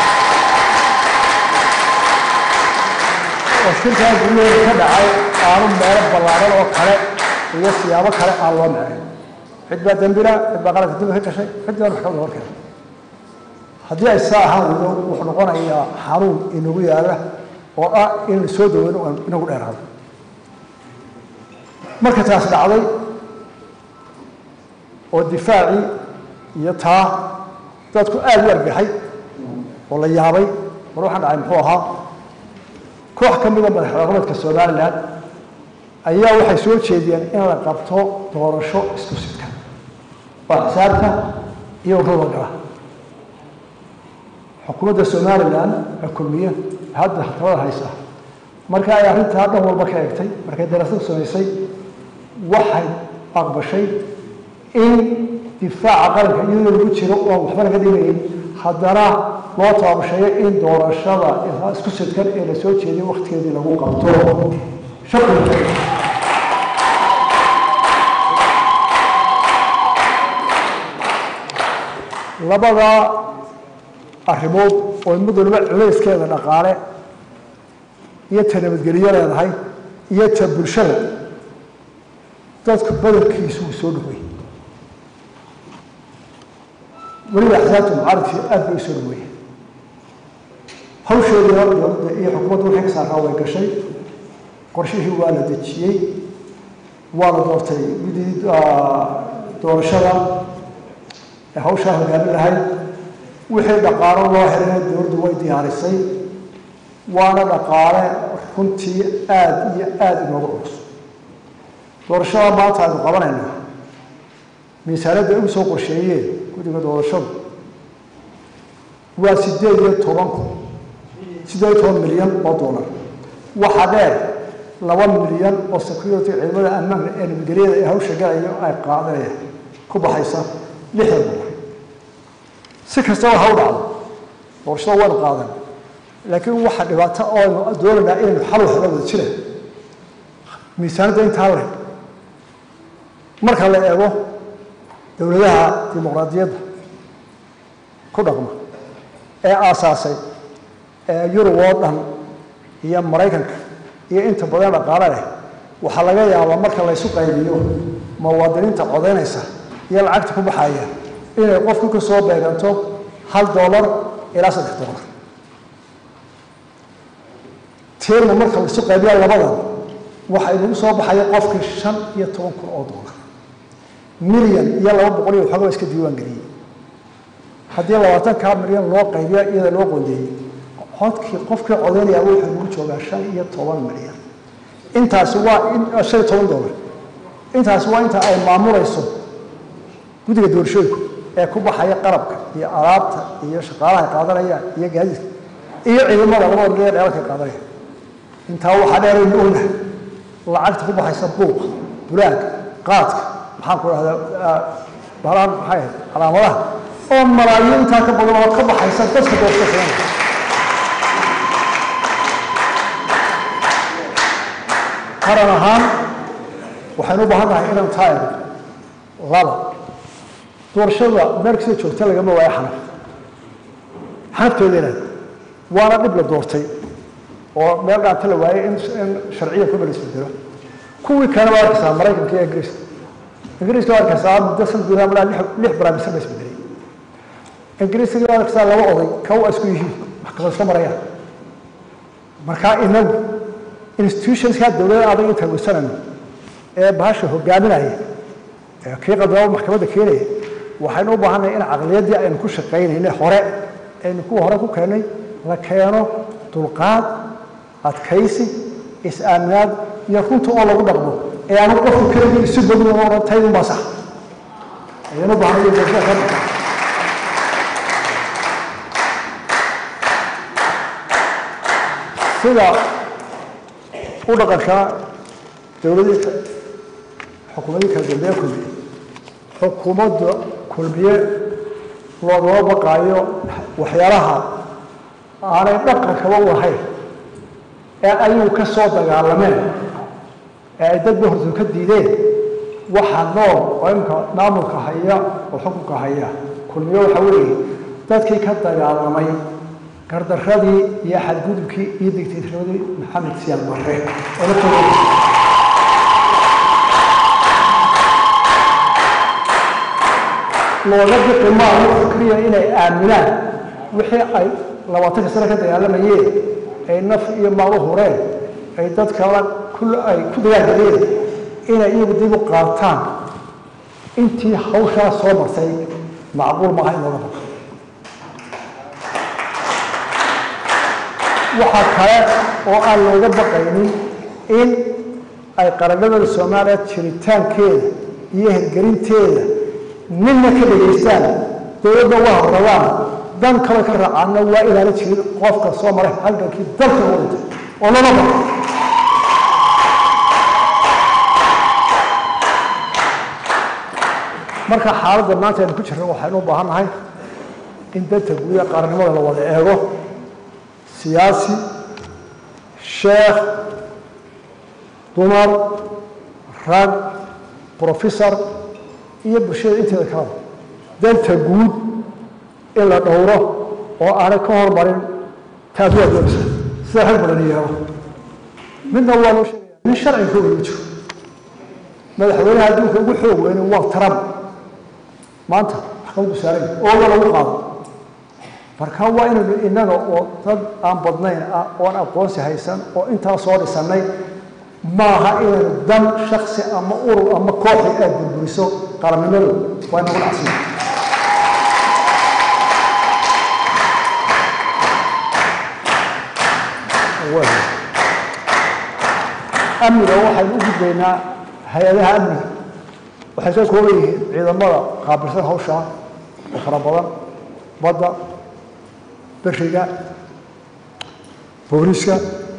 oo shirkaa guryaheeda ka dhacay aanu meelo ballaaran oo kale iyo siyaabo kale aan loo marin cid baa dembila cid baa qaranka dembi ka gashay cid baa maxkamada hor keena haddii ay saa ahaan weydo wuxuu noqonayaa xanuun inagu yaala oo ah inaynu soo daweyno oo inagu dheeraado marka taas dhacday oo difaacii iyo taa dadku aada u argaxay oo la yaabay war waxaan dhacay muxuu ahaa koox ka mida madax dhaqameedka somalilan ayaa waxay soo jeediyeen in la qabto doorasho isku sidka oo xisaabta iyo ururada gala xukuumadda somalilan ee kulmiye hadda talada haysa marka ay arrintaa dhan walba ka eegtay markay daraasadu samaysay waxay aqbashay in difaaca qaranka iyadoo lagu jiro oo waxba laga dhimayn haddana loo taabasheeyo in doorashada isku sidkan ee la soo jeediyo waktigeedii lagu qabto shaqi labada arrimood oo mid waliba culayskeeda dhaqaale iyo ta nabadgelyo leedahay iyo ta bulshada dadku badankiisu uu soo dhawey weliba axsaabta mucaaridkii aad bay u soo dhaweeyeen hawsheediina dowladda iyo xukuumadda wixii ka saaraa way gashay qorshihii waa la dejiyey waa la doortay midii doorashada ee hawshaa hogaamin lahayd wixii dhaqaalo loo helana dowladdu way diyaarisay waana dhaqaale runtii aada iyo aada inoogu culus doorashada maanta aynu qabanaynaa miisaanadda ay u soo qorsheeyeen guddiga doorashadu waa sideed iyo toban kun sideed iyo toban milyan oo dollar waxaa dheer laba milyan oo security ciidamada ammaanka ee nabadgelyada ee hawsha galayo ay qaadanayaan ku baxaysa lixdan dollar si kastaba ha u dhacdo doorashada waynu qaadan laakiin waxa dhibaato ooaynu doonaynaa inaynu xal waxla wada jira miisaanadda intaa le marka la eego dowladaha dimuqraadiyadda ku dhaqma ee aasaasay ee yurub oo dhan iyo maraykanka iyo inta badan dhaqaale leh waxaa laga yaabaa marka laysu qaybiyo muwaadiniinta codaynaysa iyo lacagta ku baxaya inay qofku ka soo beeganto hal dollar ilaa saddex dollar tiirna marka laysu qaybiya labadan waxa inagu soo baxaya qofkii shan iyo toban kun oo dollar milyan iyo laba boqol iyo waxoogaa iska diiwaan geliyey haddii labaatankaa milyan loo qaybiya iyada loo qoondeeyey codkii qofkii codaynaya wuxuu nagu joogaa shan iyo toban milyan intaasi waa shan iyo toban dollar intaasi waa inta ay maamulayso guddiga doorashooyinku ee ku baxaya qarabka iyo alaabta iyo shaqaalaha qaadanayaan iyo gaadiidka iyo ciidamada labada dhinac dheelalka qaadanaya intaa waxaa dheeraynu ognahay lacagta ku baxaysa buuqa bulaanka qaadka maxaan ku dhahdaa balaan maxay ahayd calaamadaha oo malaayo intaa ka badan oo ka baxaysa dadka doorashada qaran ahaan waxaynu u baahan nahay inaan taa eego laba doorashada meelkasida joogta lagama waayo xanaf xanafteedana waana dhib la doortay oo meel dhaanta la waayay in sharciya kuma la isbedelo kuwii kale waa arkaysaa maraykanka iyo ingiriiska ingiriiska waa arkaysaa muddo san gudaha malaa lix barnaamijsan la isbedelay ingiriiska waa arkaysaa laba oday ka waa isku yihiin maxkamad iska marayaan markaa inagu institutionska dowladda adag inta weysanayno ee bahasha hogaaminaya ee kii qadaba maxkamadda keenaya waxaynu u baahannahay in caqliyaddii aynu ku shaqaynayna hore aynu kuwa hore ku keennay la keeno dulqaad adkaysi is-aaminaad iyo runta oo lagu dhaqmo ee aanu qofku keligii isu bogin oo odhan taydun baa sax ayaynu u baahanay doorashada ka dhigta sida u dhaqanka dowladii xukuumadii kala dambeeye kulmiye xukuumadda kulmiye loogama baqaayo waxyaalaha aanay dhaqankaba u ahayn ee ayuu ka soo dagaalameen ee ay dadba hortu ka diideen waxa nool oo imka maamulka haya oo xukunka haya kulmiye waxa weeye dadkii ka dagaalamay gardaradii iyo xadgudubkii iyo digtatoradii maxamed siyaal barre oo la tooga looga biqi maayo fikriya inay aaminaan wixii ay labaatanka sano ka dagaalamayeen ay naf iyo maal u hureen ay dadka la ay ku dagaalgaleen inay iyagu dib u qaataan intii hawshaa soo martay macquul maaha in looga baqo waxaa kale oo aan looga baqaynin in ay qaranimada soomaaliya jiritaankeeda iyo hirgelinteeda ninna ka dhegaystaan dowladda waa horradaan dan kale ka raacaana waa ilaalin jirin qofka soo maray halgankii dalka u dhintay oo lama baqo marka xaaladda maanta aynu ku jirno waxaynu u baahan nahay in danta guuda qaranimada la wada eego siyaasi sheekh dumar rag professor iyo bulshada inteeda kalaba danta guud in la dhowro oo aanay ka hormarin taadua doonaysa sida rag badan yeelo midna waa loo sheegaya nin sharciga ka weyma jiro madaxweynaha adduunka ugu xoog weyne waa trump maanta maxkamaddu saaran ooga lagu qaado marka waa inaynu innaga oo dad aan badnayn ah oon aqoonsi haysan oo intaa soo dhisannay maaha inaynu dan shaksi ama urur ama kooxi aad burburiso qarannimadu waa inagu dhacsiya amniga waxaynu u gudbaynaa hay-adaha amniga waxay ka kooban yihiin ciidamada qaabilsan hawshaa oo fara badan badda beriga booliska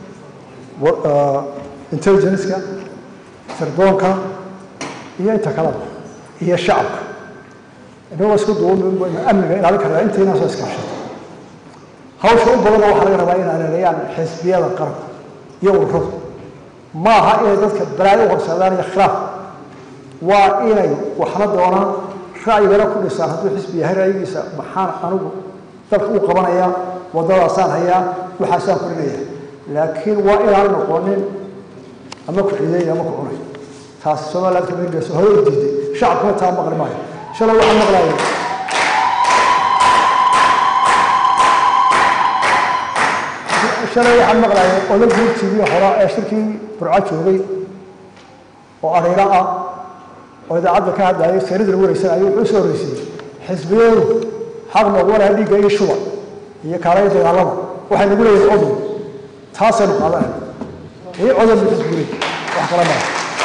intelligenceka sirdoonka iyo inta kaleba iyo shacabka inagoo isku duuban amniga ilaalin karnaa intayna soo iskaashato hawsha u badanna waxaa laga rabaa inay aleelayaan xisbiyada qaranka iyo ururadu ma aha inay dadka balaayo u horseedaan iyo khilaaf waa inay waxna doonaan ra'yigana ku dhisaan hadduu xisbi yahay ra'yigiisa maxaan anigu dalka u qabanaya waddadaasaan hayaa waxaasaan kurinaya laakiin waa inaan noqonin ama ku ciiday ama ku cunay taas somaliland ka meelgeyso hore u diiday shacabkuna taa maqli maayo shalay waxaan maqlaayay shalay waxaan maqlaayay ola guurtigii hore ee shirkii burco joogay oo ariiro ah oo idaacadda ka hadlayay seeradana wareysan ayuu wuxuu soo horreysiyey xisbiyadu xaq noogu laha dhiigga iyo shuba iyo kaalaya dagaalada waxay nagu leeyihin codun taasaynu qaadanay iyo codan bu xisbigay wax kala mara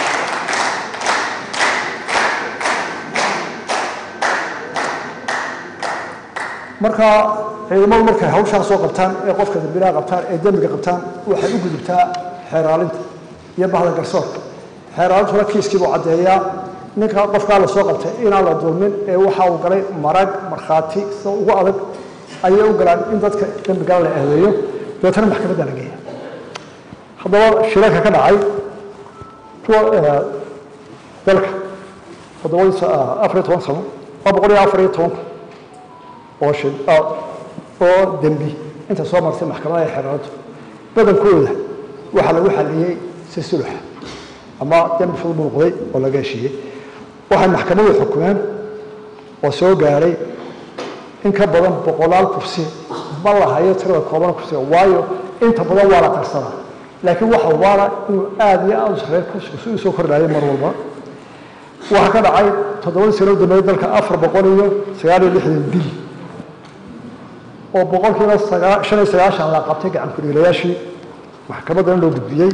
marka ciidamadu markay hawshaa soo qabtaan ee qofka dambilaha qabtaan ee dembiga qabtaan waxay u gudubtaa xeeraalinta iyo bahda garsoorka xeeraalintuna kiiskiibuu caddeeyaa ninka qofkaa la soo qabtay inaan la dulmin ee waxa uu galay marag markhaati sida ugu adag ayay u galaan in dadka dembigala la eedeeyo dabeetana maxkamadda la geeya haddaba shirarka ka dhacay kuwa dalka toddobadii afar iyo toban sano waa boqol iyo afar iyo tobanka oo shil oo dembi inta soo martay maxkamadaha ee xeeraalintu badankooda waxaa lagu xaliyey si suluxa ama dembi fudud buu noqday oo laga heshiiyey waxay maxkamadu xukumeen oo soo gaaray in ka badan boqolaal kursi ma la hayo tirada kooban kursiga waayo inta badan waa la qarsadaa laakiin waxa waana inuu aada iyo aada u sareeyo kursigu si uu soo kordhayo mar walba waxaa ka dhacay toddobadii sano dambeeyey dalka afar boqol iyo sagaal iyo lixdan bil oo boqolkiiba sagaa shan iyo sagaashan la qabtay gacan ku-dhiilayaashii maxkamaddana loo gudbiyey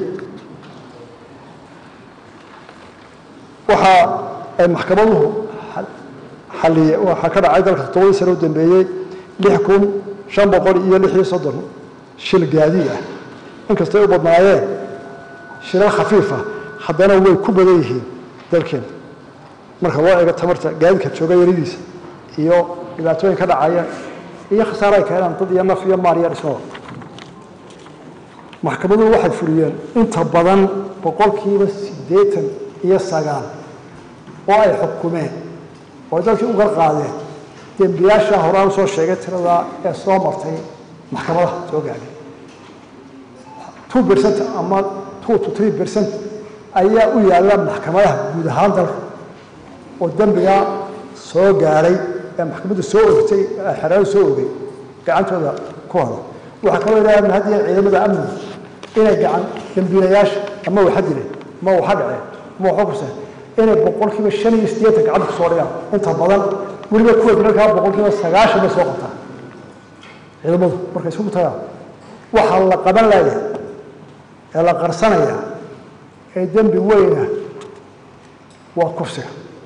waxa ay maxkamaduhu xaliye waxaa ka dhacay dalka toddobadii sano u dambeeyey lix kun shan boqol iyo lix iyo soddon shil gaadiid ah inkastay u badnaayeen shilal khafiifa haddana way ku badan yihiin dalkeena marka loo eego tamarta gaadiidka jooga yaridiisa iyo dhibaatooyin ka dhacaya iyo khasaare ay keenaan dad iyo naf iyo maal iyo dhismada maxkamaduhu waxay fuliyeen inta badan boqolkiiba siddeetan iyo sagaal oo ay xukumeen oo ay dalkii u garqaadeen dembiyaasha horaan soo sheegay tiradaa ee soo martay maxkamadaha soo gaadhay two percent ama two to three percent ayaa u yaalla maxkamadaha guud ahaan dalka oo dembigaa soo gaadhay ee maxkamaddu soo ogtay xeraadu soo ogay gacantooda ku hada waxaa kaloo ilaaha mahadiya ciidamada amniga inay gacan dembiilayaasha ama waxa dileen ma waxa dhaceen ma waxa kuseen inay boqolkiiba shan iyo siddeetan gacanta kusoo dhigaan inta badan weliba kuwa dilalkaa boqolkiiba sagaashan bay soo qabtaan ciidamadu markay isugu tagaan waxaa la qaban laaya ee la qarsanaya ee dembi weyna waa kufsiga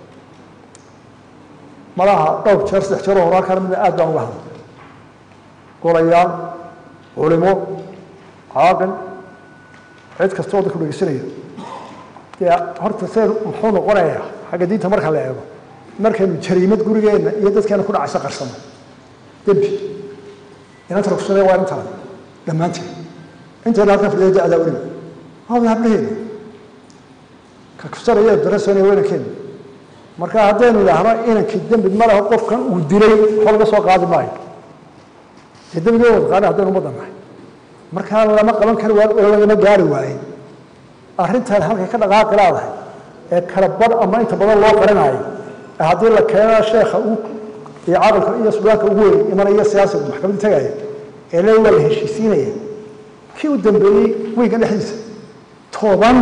malaha dhowr jeer saddex jeeroo horaa kana mida aad baan uga hadlay golayaal culimo caaqil cid kasta oo dadku dhegeysanaya dee horta see muxuu noqonayaa xagga diinta marka la eego markaynu jariimad gurigeenna iyo dadkeena ku dhacaysa qarsano dembi inanta rugsane waa intaan dhammaanteen intayna halkan fadhiya da-daa weliba hada hablaheena ka kufsanaya darasonaya weynankeena marka haddaynu idhaahno inankii dembi ma leho qofkan uu dilay waxba laga soo qaadi maayo dee dembiga wada qaana haddaynu ummadda nahay markaa lama qaban kari waayo oo lagama gaari waaye arrintan halkay ka dhaqaaqi laadahay ee kala badh ama inta badan loo qarinaayo ee haddii la keena sheekha uu iyo caqalka iyo sudaanka ugu weyn imanaya siyaasiga maxkamadda tagaya ee le waa la heshiisiinaya kii u dambeeyey weyga dhexdiisa toban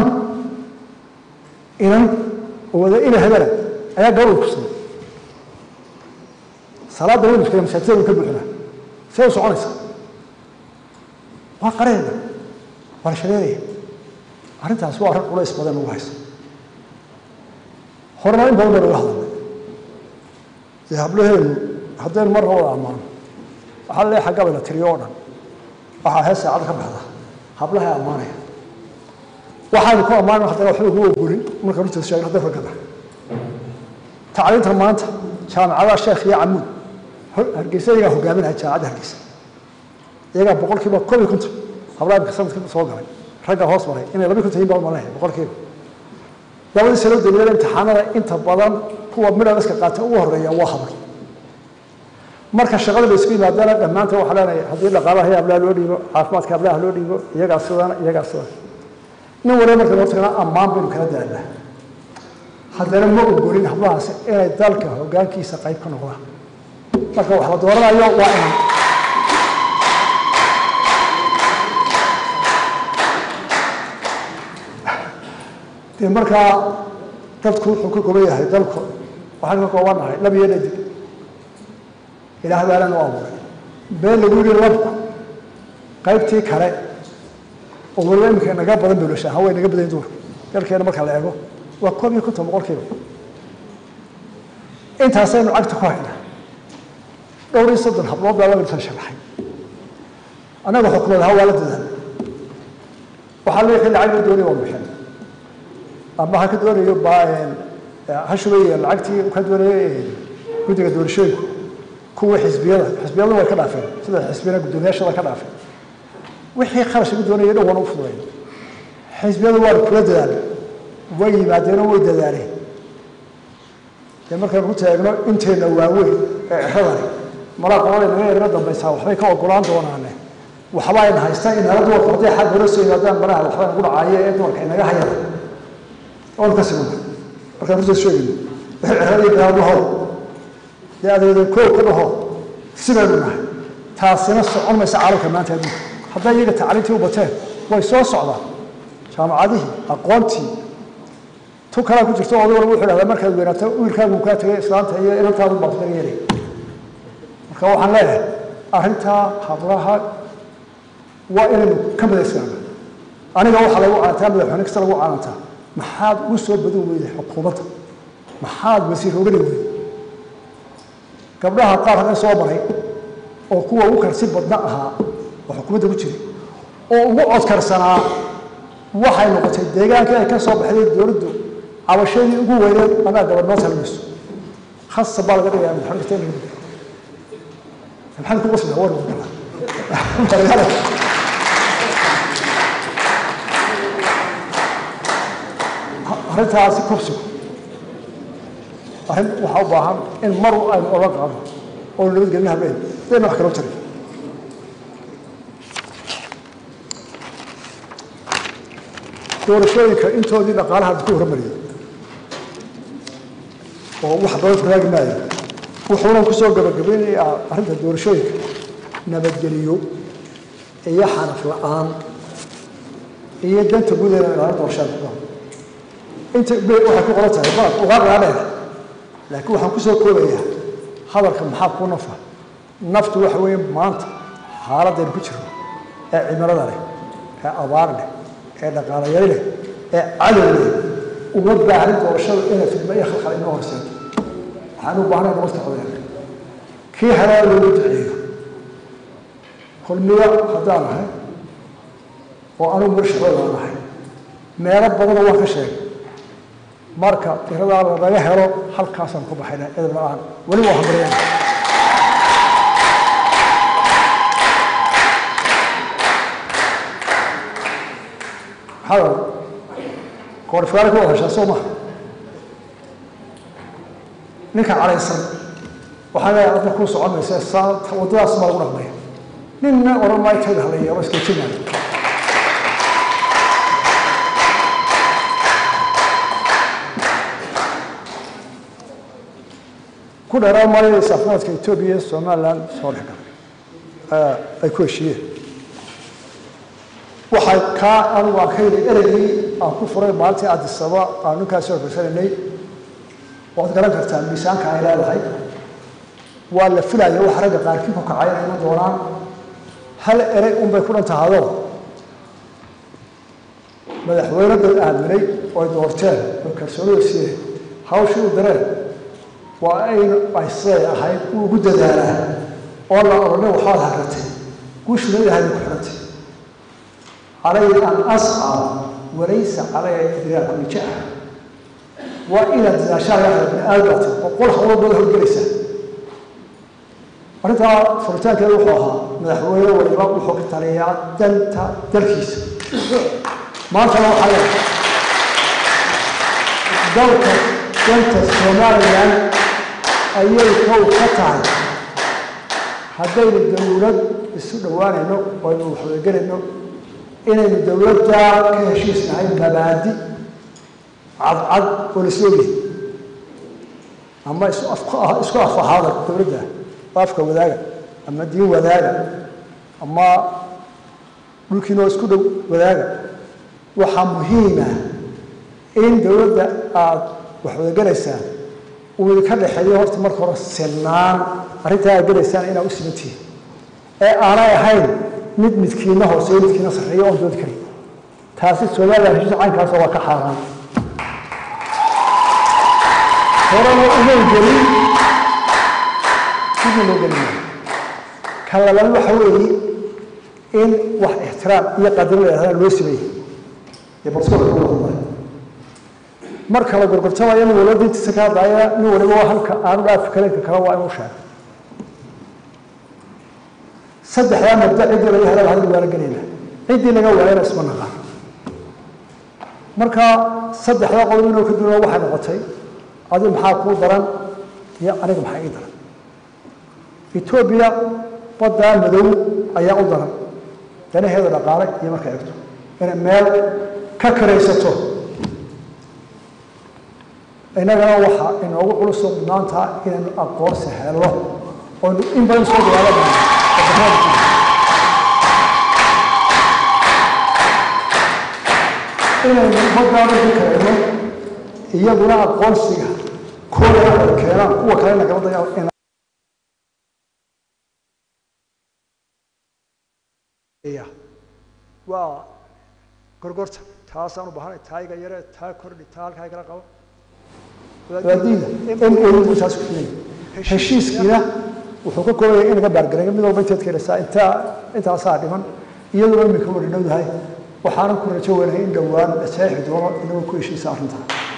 inan oo wada ina hebela ayaa gabadha kusaday salaadda waynu iskale masaajidada way ka buuxinaa see u soconaysaa waa qareeda waa la shareeraya arrintaas waa arrin culays badan ugu haysa horena in badan baa laga hadlay dee hablaheenu haddaynu marna wada ammaano waxaa leeyahay xagga bayna tiriyo oo dhan waxaa hees saacada ka baxda hablaha ammaanaya waxaanu ku ammaanay haddana waxba ugu ogolin marka runtiisa sheegay hadday raggada tacliinta maanta jaamacadaha sheekh iyo camuud hargeysa iyagaa hogaaminaya jaamacadda hargeysa iyagaa boqolkiiba koob iyo konton hablaha imika sanadka soo galay ragga hoos maray inay laba konton yihin baa malaya boqolkiiba labadii sano dawlada imtixaanada inta badan kuwa midhabaska qaata ugu horeeya waa hablo marka shaqada la isku yimaadana dhammaantood waxaa leenahay haddii dhaqaalaha iyo hablaha loo dhiibo caafimaadka hablaha loo dhiibo iyagaa sidana iyagaa sidana nin waliba marka loo tagana ammaan baynu kala daadnaa haddana ma ogolin hablahaasi inay dalka hoggaankiisa qayb ka noqdaan marka wax la dooranayo waa inan dee markaa dadku wuxuu ka kooban yahay dalku waxaan ka koobannahay lab iyo dhadig ilaah baalan u abuuray been lagu yidhi labku qaybtii kale oo waliba iminka naga badan bulasha haway naga badan duur dalkeena marka la eego waa koob iyo konton boqolkiiba intaasaynu cagta ku haynaa dhowr iyo soddon hablood baa laga sharaxay annaga xukumad ahaa waa la dadaal waxaa leeyahay lacag la doonaya waa bixin ama ha ka doonayo ha shubay lacagtii ka doonaya guddiga doorashooyinku kuwa xisbiyada xisbiyadu way ka dhaafeen sida xisbiyada guddoomiyaashada ka dhaafeen wixii kharash lagu doonaya dhan wana u fududayn xisbiyadu waa kula dadaalay way yimaadeenoo way dadaaleen dee markaynu ku taagno inteena waaweyn ee ciradani malaa qolada naga yarga dambaysaa waxbay ka ogolaan doonaane waxba ayna haystaan inala dumarku hadday xag hore soo yimaadaan malaha waxba nagu dhacaayo ee dumarka inaga hayada oonu ka simana markaan runtaas sheegayno wixii ciradii bilaabahoo dee adeedan koow ka dhaho sidaynu nahay taasina socon maysa caalamka maanta adduunka hadday iyaga tacliintii u bateen way soo socdaan jaamacadihii aqoontii tu kalaa ku jirto oday walba wuxuu dhahdaa markaad weynaato wiilkaagu kaa tegay islaanta iyo inantaadu baad kaga yeelay marka waxaan leeyahay arrintaa hablaha waa inaynu ka midaysaana aniga waxaa lagu caantaa madaxweyne kasta lagu caanantaa maxaad ugu soo badin weyday xukuumadda maxaad wasiir ogani weyday gabdhaha qaar hagan soo maray oo kuwa ugu karsi badna ahaa oo xukuumadda ku jiray oo ugu codkarsanaa waxay noqotay deegaankii ay ka soo baxday dowladdu cabashadii ugu weyneed anaa gabadh noo talmayso khasa baa laga dhigaya madaxweyne kasta in lagu maxamed ku qosla war gala arrintaasi kobsigu arrin waxaa u baahan in mar aynu ola qaado oo nabadgelin habeen dayna wax kaloo jiray doorashooyinka intoodii dhaqaalaha ku hormariyay oo wax badan faraagi maayo wuxuuna kusoo gabagabaynayaa arrinta doorashooyinka nabadgeliyo iyo xaraf la-aan iyo danta gudaheeda ilaalin doorashada inta waxay ku qoran tahay balad ugaa dhaadheer laakiin waxaan kusoo koobayaa hadalka maxaa ku nafa naftu waxa weeye maanta xaaladaynu ku jirno ee cimilada leh ee abaar leh ee dhaqaalayay leh ee cadow leh uma baahnin doorashada inay fidmo iyo khalkhal inoo horseeto waxaan u baahnay nabadka codeer kii helaa loogu duceeyo kulmiyo haddaan nahay oo anugu marshaqooda nahay meelo badanoo waan ka sheegay marka tiradaa lanaga helo halkaasaan ku baxayna edab la-aan weli waa hambaryana maxaa koorifkaale ku wada heshaa soo maha ninka calaysan waxaa leeyahay adna kuu socon maysa saa waddadaas baa lagu dhaqmaya ninna odhan maayo tayda halaya waa iska jinaaya ku dheeraan maayo isafnaadka etoobiya iyo somaliland soo dhex galay ay ku heshiiyeen waxay kaa anigu aan ka yidhi ereygii aan ku furay maalintii adisaba aan ninkaasi horfaysanaynay waad garan kartaa miisaanka ay leedahay waa la filaya wax ragga qaarkii ku kacay inay iman doonaan hal erey unbay ku dhan tahado madaxweyne dad aaminay oy doorteen oo kalsoonida siiyeen hawshii u dareen waa aynu ay siday ahayd uu ugu dadaalaa oo la odhanay waxaad harratay guushuna ilahay ku xirantay calay an ascaa walaysa calaya idraaku lijaa waa inaad dadaashaa yahay bini aadamta boqol hawlo baad horgelaysaa arrintaa furitaankeeda wuxuu ahaa madaxweyne waliba wuxuu ka taliyaa danta dalkiisa maantana waxaa leedahay dalka danta somalilan ayay kow ka tahay haddaynu dowlad isu dhowaanayno oo aynu waxwadagelayno inaynu dowladda ka heshiisnahay mabaadi cadcad oo la soogyahay ama isu isku af ahaada dowladda oo afka wadaaga ama diin wadaaga ama dhulkiinoo isku dhow wadaaga waxaa muhiima in dowladda aada wax wadagelaysaan uu idinka dhexeeyo horta marka hore sinaan arrintaa aad gelaysaan inaa u simantihiin ee aanay ahayn mid midkiina hooseeyo midkiina sarreeyo oon doodi karin taasi somalilan heshiis caynkaasa waa ka xaaraan horena umay gelin sidii loo gelin ka labaad waxa weeye in wax ixtiraam iyo qadiro la yidhahdaa loo sameeyey ee barsoolka ugu hormaray marka la gorgortamayo nin waliba diintiisa ka hadlaaya nin waliba waa halka aanu dhaafi karinka kale waa inuu sheego saddexdaa mabda ciddii laga helaba hadal waala gelayna ciddii laga waayana isma naqaan marka saddexdaa qodob inuu ka duuna waxay noqotay adi maxaa kuu daran iyo aniga maxaa ii daran etoobiya baddaa madow ayaa u daran danaheeda dhaqaale iyo markay egto inay meel ka karaysato innagana waxaa inoogu culusoo mudnaantaa inaynu aqoonsi helno oynu in badan soo dagaaladana inaynu baddaa markii karayno iyaguna aqoonsiga kooda ay keenaan kuwa kale nagala dayaa waa gorgorta taasaan u baahanay taa iga yare taa kordhi taa halkaa igala qabo waadiida m o taas ku filay heshiiskiina wuxuu ka koobayay in laga baargareeyo mid walba inteed keenaysaa intaa intaasaa dhiman iyaduna imika wada dhowdahay waxaanan ku rajo weynahay in dhowaan la saxiixi doono inagoo ku heshiisa arrintaa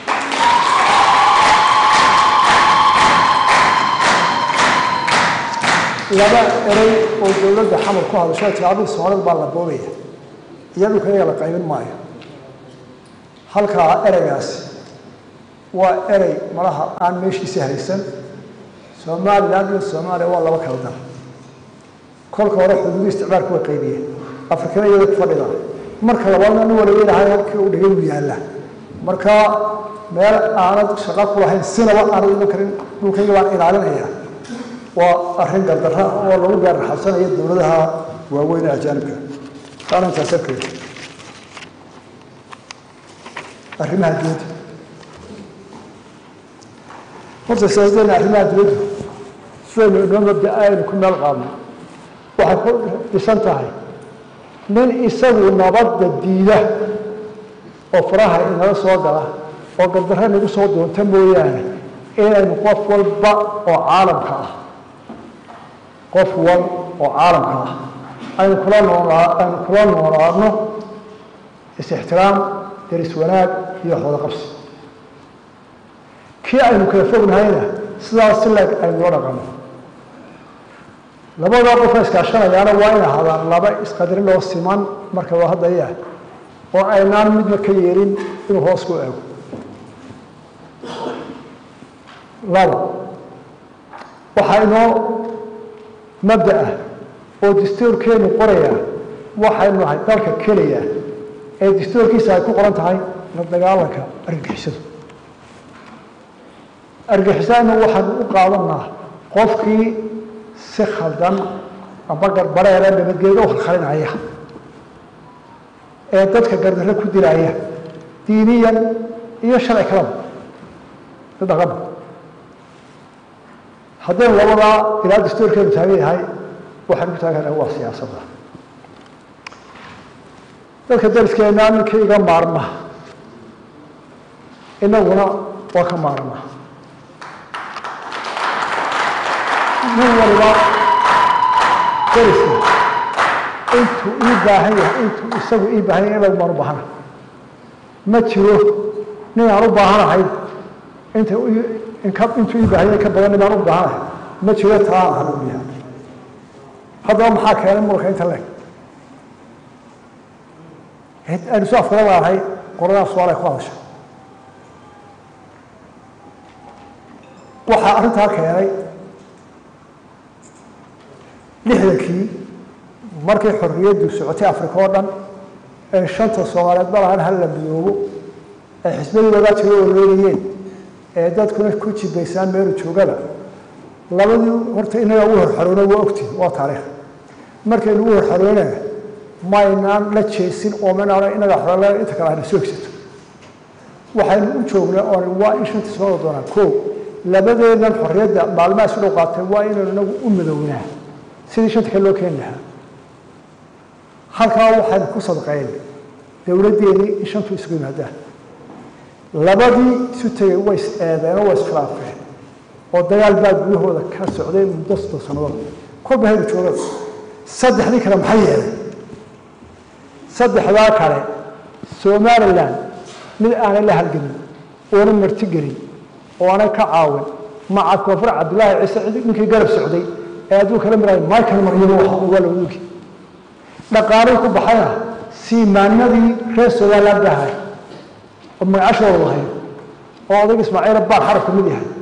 laba erey oo dowladda xamar ku hadasho tilaabada soomaalida baa la boobaya iyo dhulka iyaga la qaybin maayo halkaa ereygaasi waa erey malaha aan meeshiisa haysan somalilan iyo soomaaliya waa laba kala dar kolka hore xuduudi isticmaalku way qaybiyeen afrikana iyada ku fadhida marka labaadna nin waliba ilahay halkii uu dhigay uu yaalla marka meel aanad shaqo ku lahayn sinaba aanad iman karin dhulkayga baan ilaalinaya waa arrin gardarra oo lagu gaarraxabsanayo dowladaha waaweyn ee ajaanibka taana intaas arkeeda arrimaha dibadda horta siyaasaddeena arrimaha dibaddu sidaynu inoo mabda aynu ku meel qaadno waxay ku dhisan tahay nin isagu nabadda diida oo faraha inala soo gala oo gardarra inagu soo doonta mooyaane inaynu qof walba oo caalamka ah qof wal oo caalamka ah aynu kula noolaa aynu kula noolaadno is-ixtiraam deris wanaag iyo xoodo qabsi kii aynu kala fognahayna sidaas si leeg aynu loo dhaqanno labadaa qofka iskaashanayaana waa in ahaadaan laba isqadrin oo siman marka waa haddaya oo aynaan midna ka yeelin inuu hoos ku eego laba waxaa inoo mabda ah oo dastuurkeenu qoraya waxaynu nahay dalka keliya ee dastuurkiisa ay ku qoran tahay la dagaalanka argagixisadu argagixisadana waxaanu u qaadanaa qofkii si khaldan amba garbareera nabadgeeda u khalkhalinaya ee dadka gardarre ku dilaya diiniyan iyo sharci kalaba dhaqanba haddaynu labadaa ilaa dastuurkeenu taagan yahay waxaan ku taagan waa siyaasadda dadka dariskeenaa ninkii iga maarma inaguna waa ka maarma nin waliba dariska intuu ii baahan yahay intuu isagu ii baahan yahay inagu baan u baahana ma jiro nin aan u baahanahay inta intuu ii baahan yahay ka badan nin aan u baahanahay ma jiro taa aan hal u yahay haddaba maxaa keenay muranka inta leeg aynu soo afkala laanahay qoladaas su-aal ay ku hadasha waxaa arrintaa keenay lixdankii markay xorriyaddu socotay africa oo dhan ee shanta soomaaliyeed ma lahan hal la midoobo ay xisbadoodaa jiro oloonayeen ee dadkuna ku jibaysaan meelu joogaba labadii horta inaga ugu horxaroona waa ogtiin waa taariikh markaynu ugu horxaroonaya maynaan la jeesin oo minaana inaga xorala inta kale hayna soo egsato waxaynu u joognaa oon waa in shantii soo doonaa koo labadeedan xorriyadda maalmaha isu dhow qaatay waa inaynu inagu u midownaa sidii shanta kale loo keeni lahaa halkaa waxaynu ku sadqeen dowladdeedii in shantu isugu yimaadaan labadii isu tegey way is eedeen oo way iskhilaafeen oo dagaal baa gudahooda ka socday muddo soddon sannadood kolba haynu joogada saddexdii kale maxay yeelay saddexdaa kale somalilan mid aanay la halgelin oona marti gelin oo aanay ka caawin maca koonfur cabdillaahi ciise ninkii garab socday ee adduunka la miraay michael maryamo waxa uga la ugi dhaqaalihii ku baxayna siimaanadii reer somaliland bahay oo magacashooda lahayn oo odayga ismaaciila baar xaraf ka mid yahay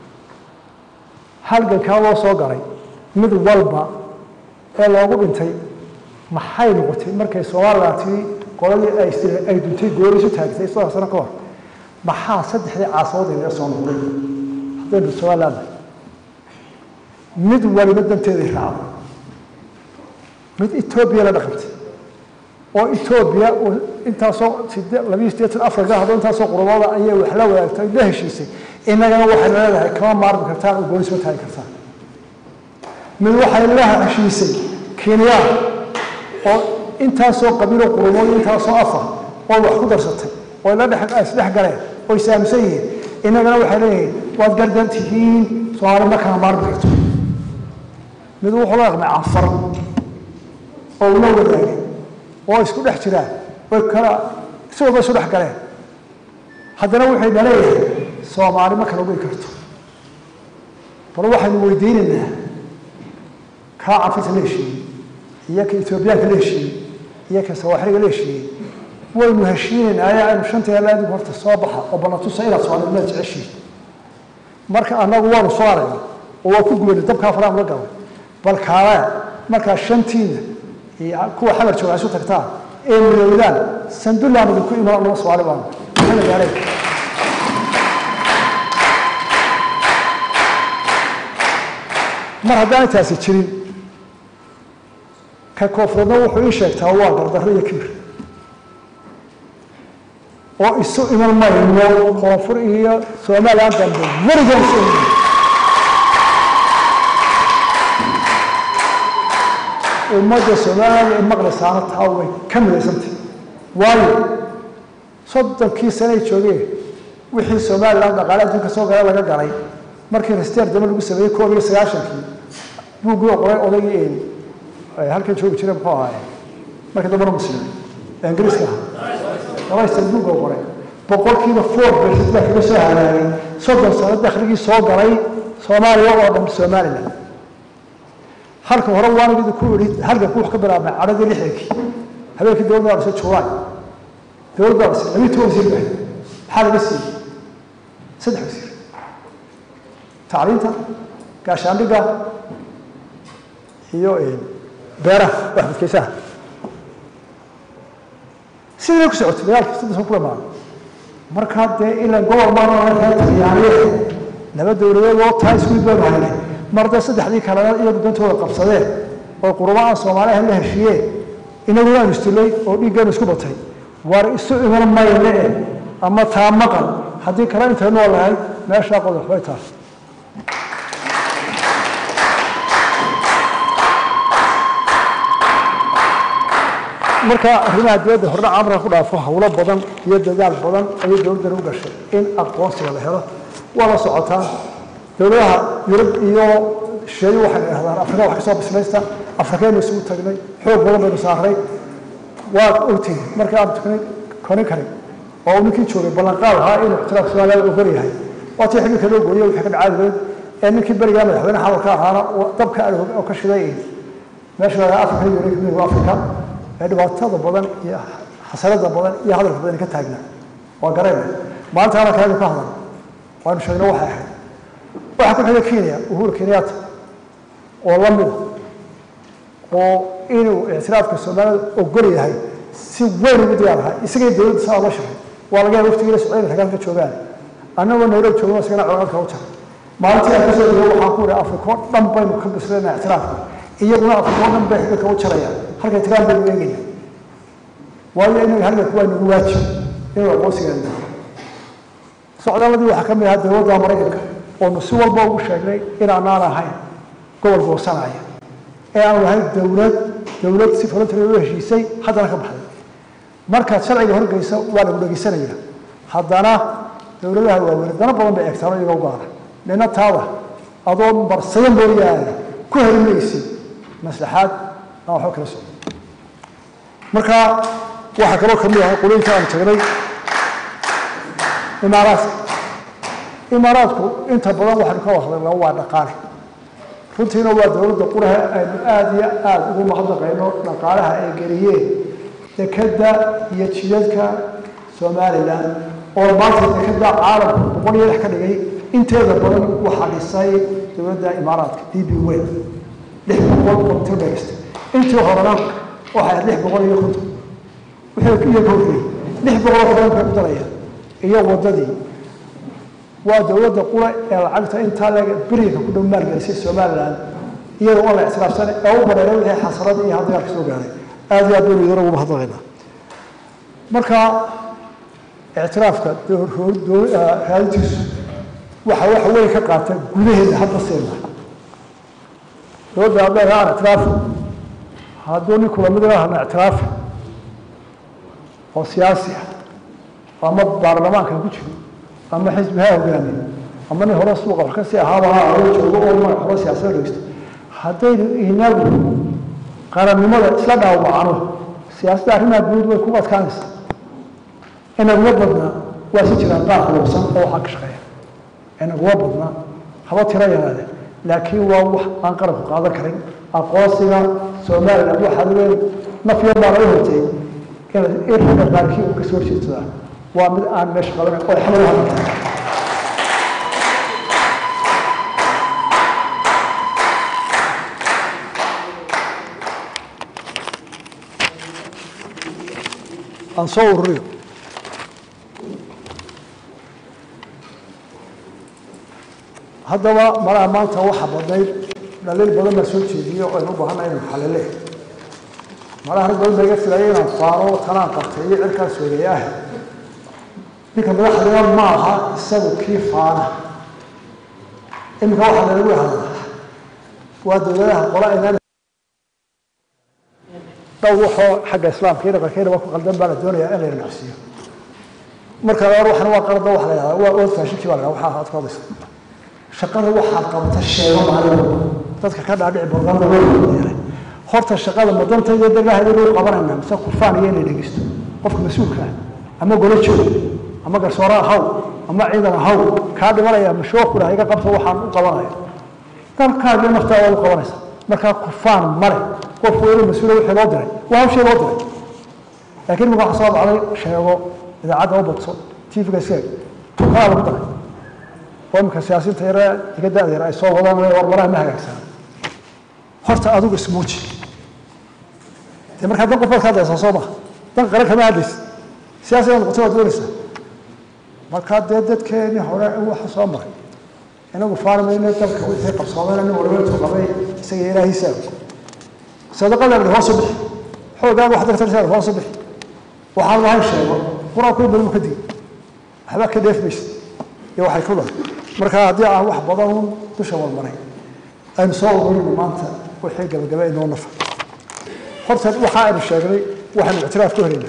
halgankaa loo soo galay mid walba ee loogu dhintay maxay noqotay markay somaliland tii qoladii ay ay duntay goori isu taagtay soddon sano ka hor maxaa saddexdii caasadood inaga soo noqday haddaynu somaliland mid waliba danteedii raacday mid etoobiya la dhaqantay oo etoobiya intaasoo labiyo siddeetan afrika haddo intaasoo qurubada ayay wax la wadaagtay la heshiisay innagana waxaynu leedahay kama maarmi kartaan oo gooni soo taagi kartaan mid waxay la heshiisay kenya oo intaasoo qabiilo qurumood intaasoo afar oo wax ku darsatay oo la dhex isdhex galeen oo isaamsan yihiin innagana waxay leeyihiin waad gardan tihiin soomaali ma kala maarmi karto mid wuxuu la dhaqmay cafar oo ula wadaagay oo isku dhex jiraan oy kala si walba isu dhex galeen haddana waxay naleeyahay soomaali ma kala ogeyn karto bal waxaynu weydiinaynaa kaa cafirta la heshiiyey iyo ka etoobiyaanka la heshiiyey iyo ka sawaaxiliga la heshiiyey waynu heshiinaynaa ayaa aynu shantii halaadigu horta soo baxa oo ballatusa inaad soomaalinimaad jeceshiin marka annagu waanu soo aragnay oo waa ku gubanay dabkaa faraan la galay bal kaale markaa shantiina iyo kuwa xabar jooga isu tagtaan ee midowdaan sandulaan idinku iman laba soomaali baanu maxamed yaalay mar haddaan intaasi jirin ka koonfureedna wuxuu ii sheegtaa waa gardarro iyo kibir oo isu iman mayno koonfur iyo somalilan dambe weligan isu iman ummadda soomaaliya ee maqlaysaana taa way ka midaysantay waayo soddonkii sanay joogeen wixii somalilan dhaqaale adduunka soo gala laga galay markii rasteer dambe lagu sameeyey koob iyo sagaashankii buuggii oo qoray odaygii een halkan joogi jira muxuu ahaaye markii dambena muslim ee ingiriiska ahaa dabaystan buugga oo qoray boqolkiiba four percent baa kaga soo halaagay soddon sano dakhligii soo galay soomaaliya oo dhan somaliland halka hore waan idinku idhi halkanku wax ka bilaabmay cadhadii lixdankii habeenkii dowladda waa dhisay juulaay dowladda waa dhisay labiyi toban wasiir bahay maxaa laga siiyey saddex wasiir tacliinta gaashaandhigga iyo beeraha wax badkaysaha sidii ku socotay dagaalkii saddex ku dhamaaday markaa dee ilaa gobol maanyaaniye laba dowladood oo taa isku mid baanu haynay mar dee saddexdii kalena iyagu dantooda qabsadeen oo qurubaha soomaaliha la heshiiyeen inaguna aanu istilay oo dhiiggeenu isku batay war isu iman mayne eh ama taa maqal haddii kale intaynu olahay meeshaa qodox bay tahay marka arrimaha dibadda hordhac amra ku dhaafo howlo badan iyo dadaal badan ayay dowladdan u gashay in aqoonsiga la helo waa la socotaa dowladaha yurub iyo shisheeye waxay idhahdaan afrika wax kasoo bislaysta afrikaynu isugu tagnay xoog badan baynu saaray waad ogtihin markii aan tuknay konin karin oo uu ninkii joogay ballanqaad ahaa inuu ixtiraaf soomaaliya ogol yahay waa tii xilka loo gooyey wixii ka dhacaadigeed ee ninkii berigaa madaxweyne xalalka ahaana dabka adhog oo ka shiday meesha lagaa afrika yurub midowga afrika ee dhibaatada badan iyo xasanada badan iyo hadalka badan ka taagnaa waa garayna maanta hadalkaaynu ka hadal waanu sheegno waxay ahayd waxaa ku xiga kenya uhuru kenyatta oo la mida oo inuu ictiraafka soomaalida ogol yahay si weyn ugu diyaar ahaa isagay dowladda saa la shaqay waa laga yaaba waftigiina socdayna ragaalka joogaan annagoo nairobi joogno isagana colaadka u jaray maalintii aan kasoo dego waxaan ku ihi afrika oo dhan baynu ka bislayna ictiraafka iyaguna afrika oo dhan bay xidilka u jarayaan halka ictiraaf baynu eegayna waayo inaga halganku waa nagu waajib inuu aqoonsigeena socdaaladii waxaa ka mid ahaa dowladda maraykanka oonu si walba ugu sheegnay inaanaan ahayn gobol goosanaya ee aanu ahayn dowlad dowlad si voluntary u heshiisay haddana ka baxday markaad sharciga horgeysa waa lagu dhegeysanaya haddana dowladaha waaweyn dana badan bay eegtaan iyaga u gaara nina taada adoo marsaya mooyaane ku heli maysid maslaxaad aan waxba kala socdo marka waxaa kaloo kamid ahaa qulooyinka aan tagnay imaaraadka imaaraadku inta badan waxaynu ka hadlaynaa waa dhaqaale runtiina waa dowladda quraha aynu aada iyo aada ugu mahadnaqayno dhaqaalaha ay geliyeen dekeda iyo jidadka somalilan oo maanta dekeda caalamku boqol iyo lix ka dhigay inteeda badan waxaa dhisay dowladda imaaraadka d b wen lix boqol oo mitir bay dhistay intii horena waxay ahayd lix boqol iyo konton wixii iyo ka horreeyey lix boqol oo badan bay ku darayaan iyo waddadii waa dowladda qura ee lacagta intaa leeg beriga ku dhow maalgelisay somalilan iyada oo la ictiraafsan ee u bareeray wixii xasarada iyo hadagaalka soo gaaray aada iyo aad baynu idin ugu mahadnaqaynaa marka ictiraafka raadintiisu waxa waxa weyn ka qaata gudaheeda hadda seena dowladda hadday aan ictiraafi hadduu ninku lamid ahna ictiraafi oo siyaasi ah ama baarlamaanka ku jiro ama xisbi ha hogaamiyo ama nin hore suuqa wax kasii ahaaba ha adoo joogo oo magac hore siyaasada dhegeysto haddaynu inagu qarannimada isla dhaawacno siyaasadda arrimaha guud way ku adkaanaysaa inaguma badna waa si jiraan qaar quruqsan oo waxaa ka shaqeeya inaguma badna haba tiro yaraade laakiin waa wax aan qaranku qaadan karin aqoonsiga somaliland waxaad weyn nafyo baa laga hortay in ragga qaarkii uu kasoo horjeedsadaa waa mid aan meesha qabanan oo xamar u hadlata aan soo ururiyo haddaba malaha maanta waxa badnayd dhaliil badan baa soo jeediyey oo aynu u baahannahay inaynu xalile malaha rag badan baa iga filaya inaan faaro tanaan qabtay iyo cirkaas weereeye ah ninka madaxdina ma aha isagu kii faana iminka waxaa lalagu hadlaa waa dowladaha qola inaan dhow waxoo xagga islaamka iyo dhaqankeynaba ku qaldan baa la doonayaa in la dhinacsiiyo marka labaad waxana waa qalada waxa la yidhahdaa waa old fashinkii baa la yidhahdaa waxaa aad ku hadlaysa shaqada waxaad qabata sheego maalin dadka ka dhaadhici barnaamij loo yeelay horta shaqada madantayda dagaheeda loo qabanayna mise kufaan iyo inay dhegeysto qofka mas-uulka ah ama golo joog ama garsoore ahaw ama ciidan ahaw kaa dhimanaya mashooquna iga qabta waxaan u qabanaya dalkaaga naftaada u qabanaysa markaa kufaan male qof weyne mas-uula wixii loo diray waa hawshii loo diray laakiin imika waxa soo dhacday sheego idaacadda u badso tv-ga iska tukaa lagu daray oo imika siyaasiinta yare iga da-deer ay soo wadaan warmaraha ma hagaagsan horta adigu ismuuji dee markaa dan qof baad ka hadlaysaa soo maha dan qaran kama hadlaysid siyaasi inaad noqotay waad doonaysaa markaa dee dadkeenii hore waxa soo maray inagu faarmayno dalka wixii qabsoomeen nin walba intuu qabay isaga ilaahiisa sadaqada la hoos u bixi xoogaaga wax dartarsaa hoos u bixi waxaan lahayn sheego qur-aanku in badan ka digi waxba ka dheef maysid iyo waxay ku dhahay marka haddii aan wax badan dusha walmaray aynu soo ururino maanta wixii gabagaba inoo nafa horta waxa aynu sheegnay waxaynu ictiraaf ku helaynaa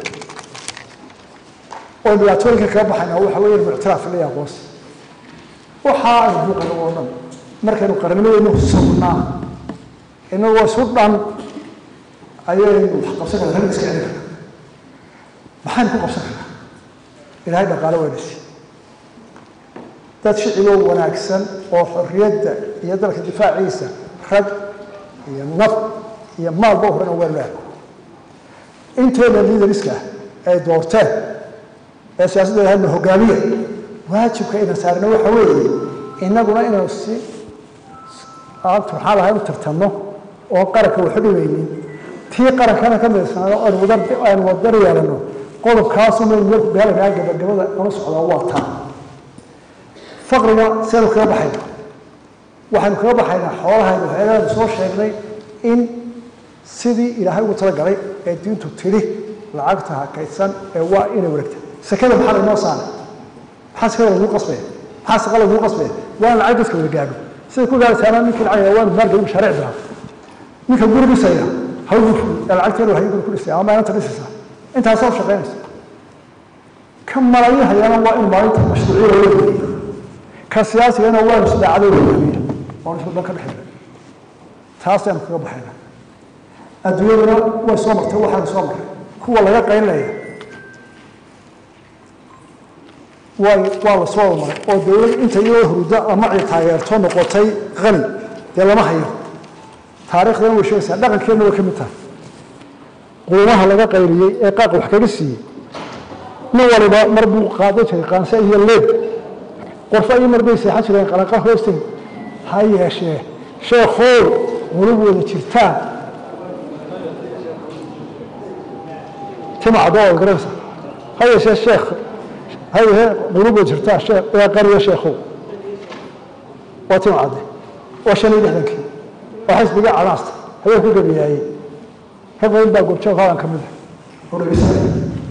oo dhibaatooyinka kaga baxaynaa waxa weeye inu ictiraaf leeyahay aqoonsi waxaa aynu buuqayno oo dhan markaynu qarnimadeennu sugnaa inagoo isu dhan ayaynu wax qabsan karna rag iska celin karna maxaynu ku qabsan karnaa ilaahay dhaqaale waa dhisi dad shiciboo wanaagsan oo xorriyadda iyo dalka difaaciisa rag iyo naf iyo maalba horena waa leehay intooda liidariska ah ay doorteen ee siyaasadda hadna hogaamiya waajibka ayna saarna waxa weeye innaguna inaynu si aan turxaan lahayn u tartanno oo qaranka waxu dhimaynin tii qarankana ka midaysnaado aynu wadar aynu wadar yeelanno qodobkaasumaynu marku gaalagaa gabagabada nala socdaa waa taa faqriga sidaynu kaga baxayna waxaynu kaga baxaynaa xoolahaynu waxyaalaanu soo sheegnay in sidii ilaahay ugu talagalay ee diintu tidhi lacagta hakaysan ee waa inay wareegta sekada maxaa laynoo saaray maxaa sekada lagu qasbaya maxaa saqa lagu qasbaya waa in lacag dadka wada gaadho siday ku gaaraysaana ninkii lacag waa maalgelin mashaariic bilaab ninka guri dhisaya hawgu ee lacagteedu hay guri ku dhisaya ama maalinta dhisaysa intaasoo shaqaynaysa ka malayahayana waa in maalinta mashruuciya loo geliyo ka siyaasigana waa in sidaacadoo loo geliya oon isku dan ka dhexeeya taasaynu kaga baxayna adduunyaduna way soo martay waxaanu soo marray kuwa laga qaynlaya way waa la soo maray oo dowlad inta iyadoo hurdo ama ay taageerto noqotay qani dee lama hayo taariikhdana way sheegaysaa dhaqankeenna way ka mid tahay quumaha laga qayliyey ee qaaqa wax kaga siiyey nin waliba mar buu qaadan jiray qaanse iyo leeb qorfo iyo mar bay seexan jireen qalanqa hoosteed ha yeeshee sheekhow qulub wada jirtaan tima cadoo wada garanaysa ha yeeshee sheekh ha yeeshee qulub wada jirtaan sheekh ee qariya sheekhow waa tima cadde waa shan iyo lixdankii waa xisbiga canaasta habeen ku gabiyaayey ka badan baa goobjoog haadan ka mid ah oo dhegeysanaya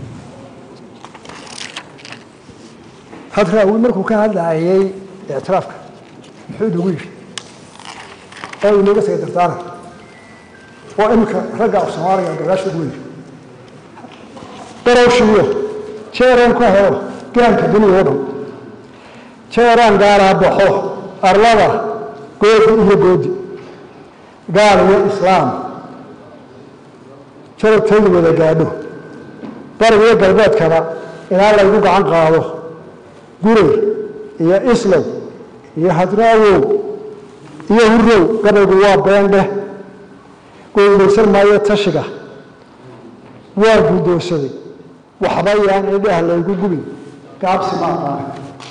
hadraawi markuu ka hadlaayay ictiraafka muxuu inagu yidhi oo inooga tegay dardaaran oo iminka ragga af soomaaliga gadaasha ugu yidhi darowshiyo jeeraan ku helo gaanka duniya oo dhan jeeraan gaalaa baxo arlada goodi iyo goodi gaal iyo islaam jarabtaydu wada gaadho bariga iyo galbeedkaba ilaa laygu gacan qaado guray iyo islow iyo hadraawow iyo hurow gabaygu waa beendheh goydaysan maayo tashiga waa guddoonsaday waxba yaan idhaah laygu gubin gaabsi ma aqaana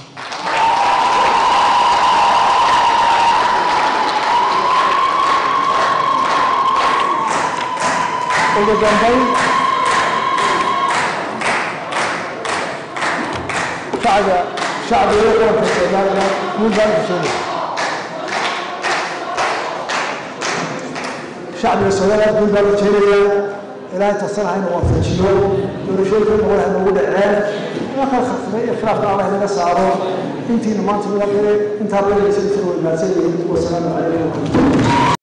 ugu dambayn shacbiga shacbiga qaranka soomaaliya guul baan xusuunaya shacbiga soomaaliya guul baan ujeedaya ilaahay tasana hayna waafajiyo doorashooyinka noqon ha noogu dhaceen ina kala khafifay iyo khilaafka allah inaga saaro intiina maanta mida qire intaa la dhegeysanaysa way mahadsan yihiin wasalaamu calaykum